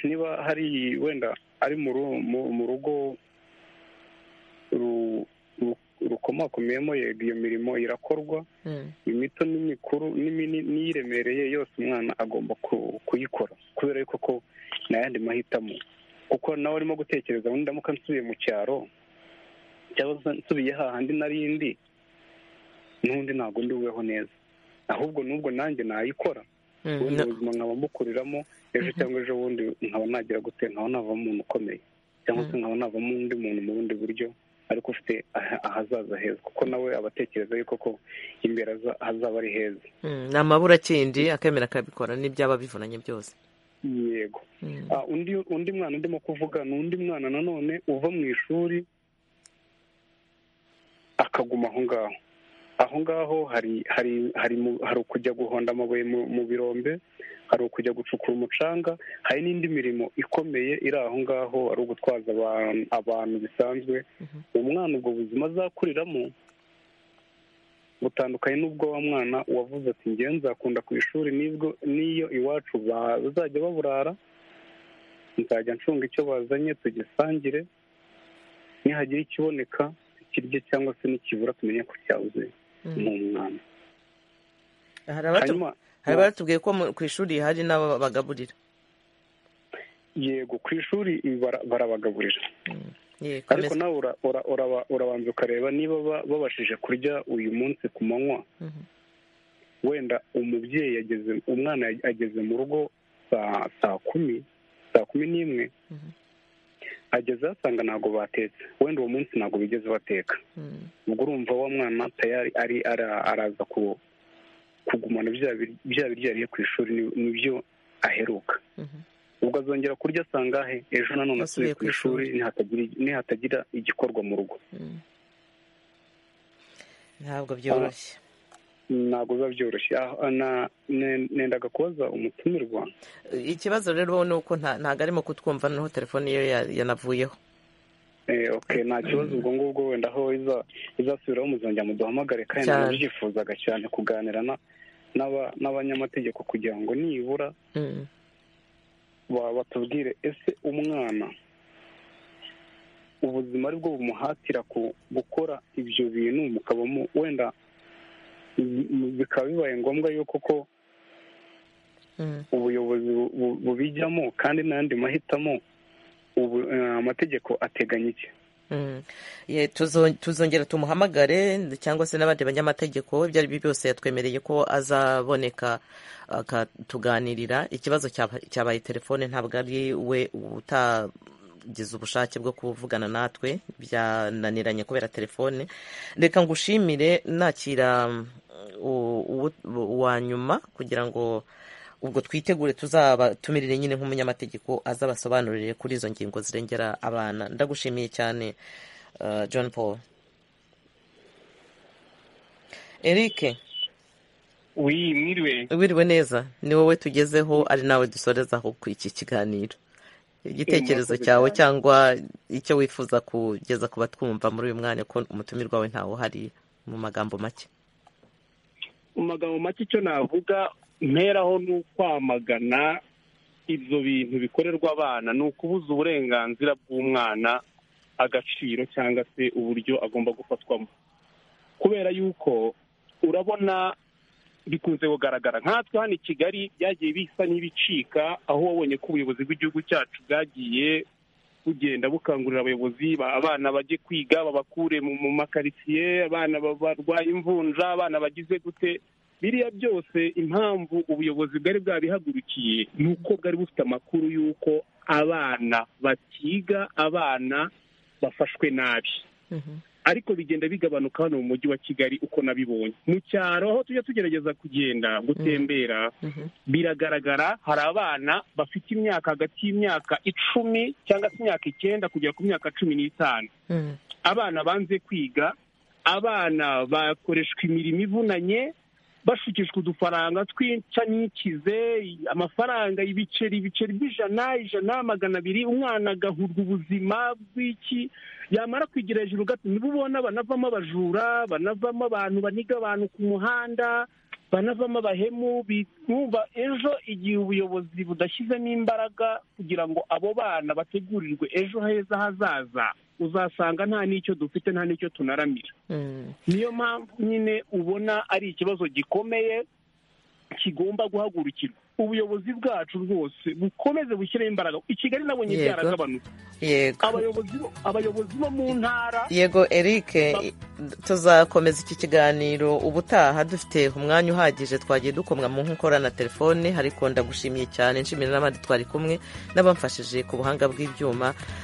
niba hari wenda ari mu ru- mu- mu rugo ru- ru- rukomakomeyemo yego iyo mirimo irakorwa imito n'imikuru n'imini- n'iyiremereye yose umwana agomba ku- kuyikora kubera yuko ko nta yandi mahitamo kuko nawe arimo gutekereza ngo ndamuka nsubiye mu cyaro cyangwa se nsubiye hahandi nari ndi n'undi ntabwo ndiweho neza ahubwo n'ubwo nanjye nayikora Mm, ubundi no- ubuzima nkaba mukuriramo ejo cyangwa ejo bundi nkaba nagira gute nkaba navamo umuntu ukomeye cyangwa se nkaba navamo undi muntu mu bundi buryo ariko ufite aha- ahazaza heza kuko nawe aba atekereza yuko ko imbere aza- hazaba ari heza Mm, ni amaburakindi akemera akabikora n'ibyaba bivunanye byose yego Ah, undi undi mwana ndimo kuvuga ni undi mwana nanone uva mu ishuri akaguma aho ngaho aho ngaho hari hari hari mu- hari ukujya guhonda amabuye mu mu birombe hari ukujya gucukura umucanga hari n'indi mirimo ikomeye iri aho ngaho ari ugutwaza abantu abantu bisanzwe umwana ubwo buzima azakuriramo butandukanye n'ubwo wa mwana wavuze ati ngewe nzakunda ku ishuri nibwo n'iyo iwacu bazajya baburara nzajya ncunga icyo bazanye tugisangire nihagira ikiboneka kirye cyangwa se nikibura tumenye ko cyabuze ni umwana hari abatu- Hanyuma- hari abatubwiye ko mu- ku ishuri hari n'ababagaburira yego ku ishuri bara- barabagaburira yego ariko nawe ura- ura- uraba- urabanza ukareba niba ba- babashije kurya uyu munsi ku manywa wenda umubyeyi ageze umwana yag- ageze mu rugo saa saa kumi saa kumi n'imwe ageze asanga ntabwo batetse wenda uwo munsi ntabwo bigeze bateka ubwo urumva wa mwana tayari ari ara- araza ku- kugumana bya bir- bya biryo yariye ku ishuri ni- nibyo aheruka ubwo azongera kurya asanga he ejo nanone asubiye ku ishuri nihatagira nihatagira igikorwa mu rugo ntabwo byoroshye ntabwo biba byoroshye Ah, na- ne- nendaga kubaza umutumirwa ikibazo rero wowe ni uko nta- ntabwo arimo kutwumva noneho telefone ye ya- yanavuyeho Eh, okay nta kibazo ubwo ngubwo wenda aho iza- izasubiraho muzongera muduhamagare kandi Cyane. nabyifuzaga cyane kuganira na- n'aba- n'abanyamategeko kugira ngo nibura Mm. ba- batubwire ese umwana ubuzima ari bwo bumuhatira ku- gukora ibyo bintu mukaba mu- wenda bi- mu- bikaba bibaye ngombwa yuko ko ubuyobozi bu- bu- bubijyamo kandi n'ayandi mahitamo ubu eh, amategeko ateganya iki Mm. Ye, tuzo- tuzongera tumuhamagare cyangwa se n'abandi banyamategeko ibyo ari byo byose yatwemereye ko azaboneka akatuganirira ikibazo cyaba- cyabaye telefone ntabwo ari we utagize ubushake bwo kuvugana natwe byananiranye kubera telefone reka ngushimire nakira mm, u- uwo- uwa nyuma kugira ngo ubwo twitegure tuzabatumirire nyine nk'umunyamategeko azabasobanurire kuri izo ngingo zirengera abana ndagushimiye cyane uh, john paul eric wi mwiriwe wiriwe neza ni wowe tugezeho ari nawe dusorezaho ku iki kiganiro igitekerezo Murakoze cyawe cyane. cyangwa icyo wifuza kugeza ku batwumva muri uyu mwanya ko umutumirwa wawe ntawe uhari mu magambo make mu magambo make icyo navuga mperaho ni ukwamagana ibyo bintu bikorerwa abana ni ukubuza uburenganzira bw'umwana agaciro cyangwa se uburyo agomba gufatwamo kubera yuko urabona bikunze kugaragara nkatwe hano i kigali byagiye bisa n'ibicika aho wabonye ko ubuyobozi bw'igihugu cyacu bwagiye bugenda bukangurira abayobozi ba- abana bajye kwiga babakure mu mu makaritsiye abana ba- barwaye imvunja abana bagize gute biriya byose impamvu ubuyobozi bwari bwabihagurukiye ni uko bwari bufite amakuru y'uko abana batiga abana bafashwe nabi ariko bigenda bigabanuka hano mu mujyi wa kigali uko nabibonye mu cyaro aho tujya tugerageza kugenda gutembera biragaragara hari abana bafite imyaka hagati y'imyaka icumi cyangwa se imyaka icyenda kugera ku myaka cumi n'itanu abana banze kwiga abana bakoreshwa imirimo ivunanye bashukishwa udufaranga twinca n'ikize amafaranga ibiceri ibiceri by'ijana ijana magana abiri umwana agahurwa ubuzima bw'iki yamara kwigira hejuru gato nibo ubona banavamo abajura banavamo abantu baniga abantu ku muhanda banavamo abahemu bumva ejo igihe ubuyobozi budashyizemo imbaraga kugira ngo abo bana bategurirwe ejo heza hazaza uzasanga nta n'icyo dufite nta n'icyo tunaramira niyo mpamvu nyine ubona ari ikibazo gikomeye kigomba guhagurukirwa ubuyobozi bwacu bwose bukomeze bushyiraho imbaraga i kigali nabonye Yego. byaragabanutse yego abayobozi bo- abayobozi bo mu ntara yego eric tuzakomeza iki kiganiro ubutaha dufite umwanya uhagije twagiye dukomwa mu nkokora na telefone ariko ndagushimiye cyane nshimira n'abandi twari kumwe n'abamfashije ku buhanga bw'ibyuma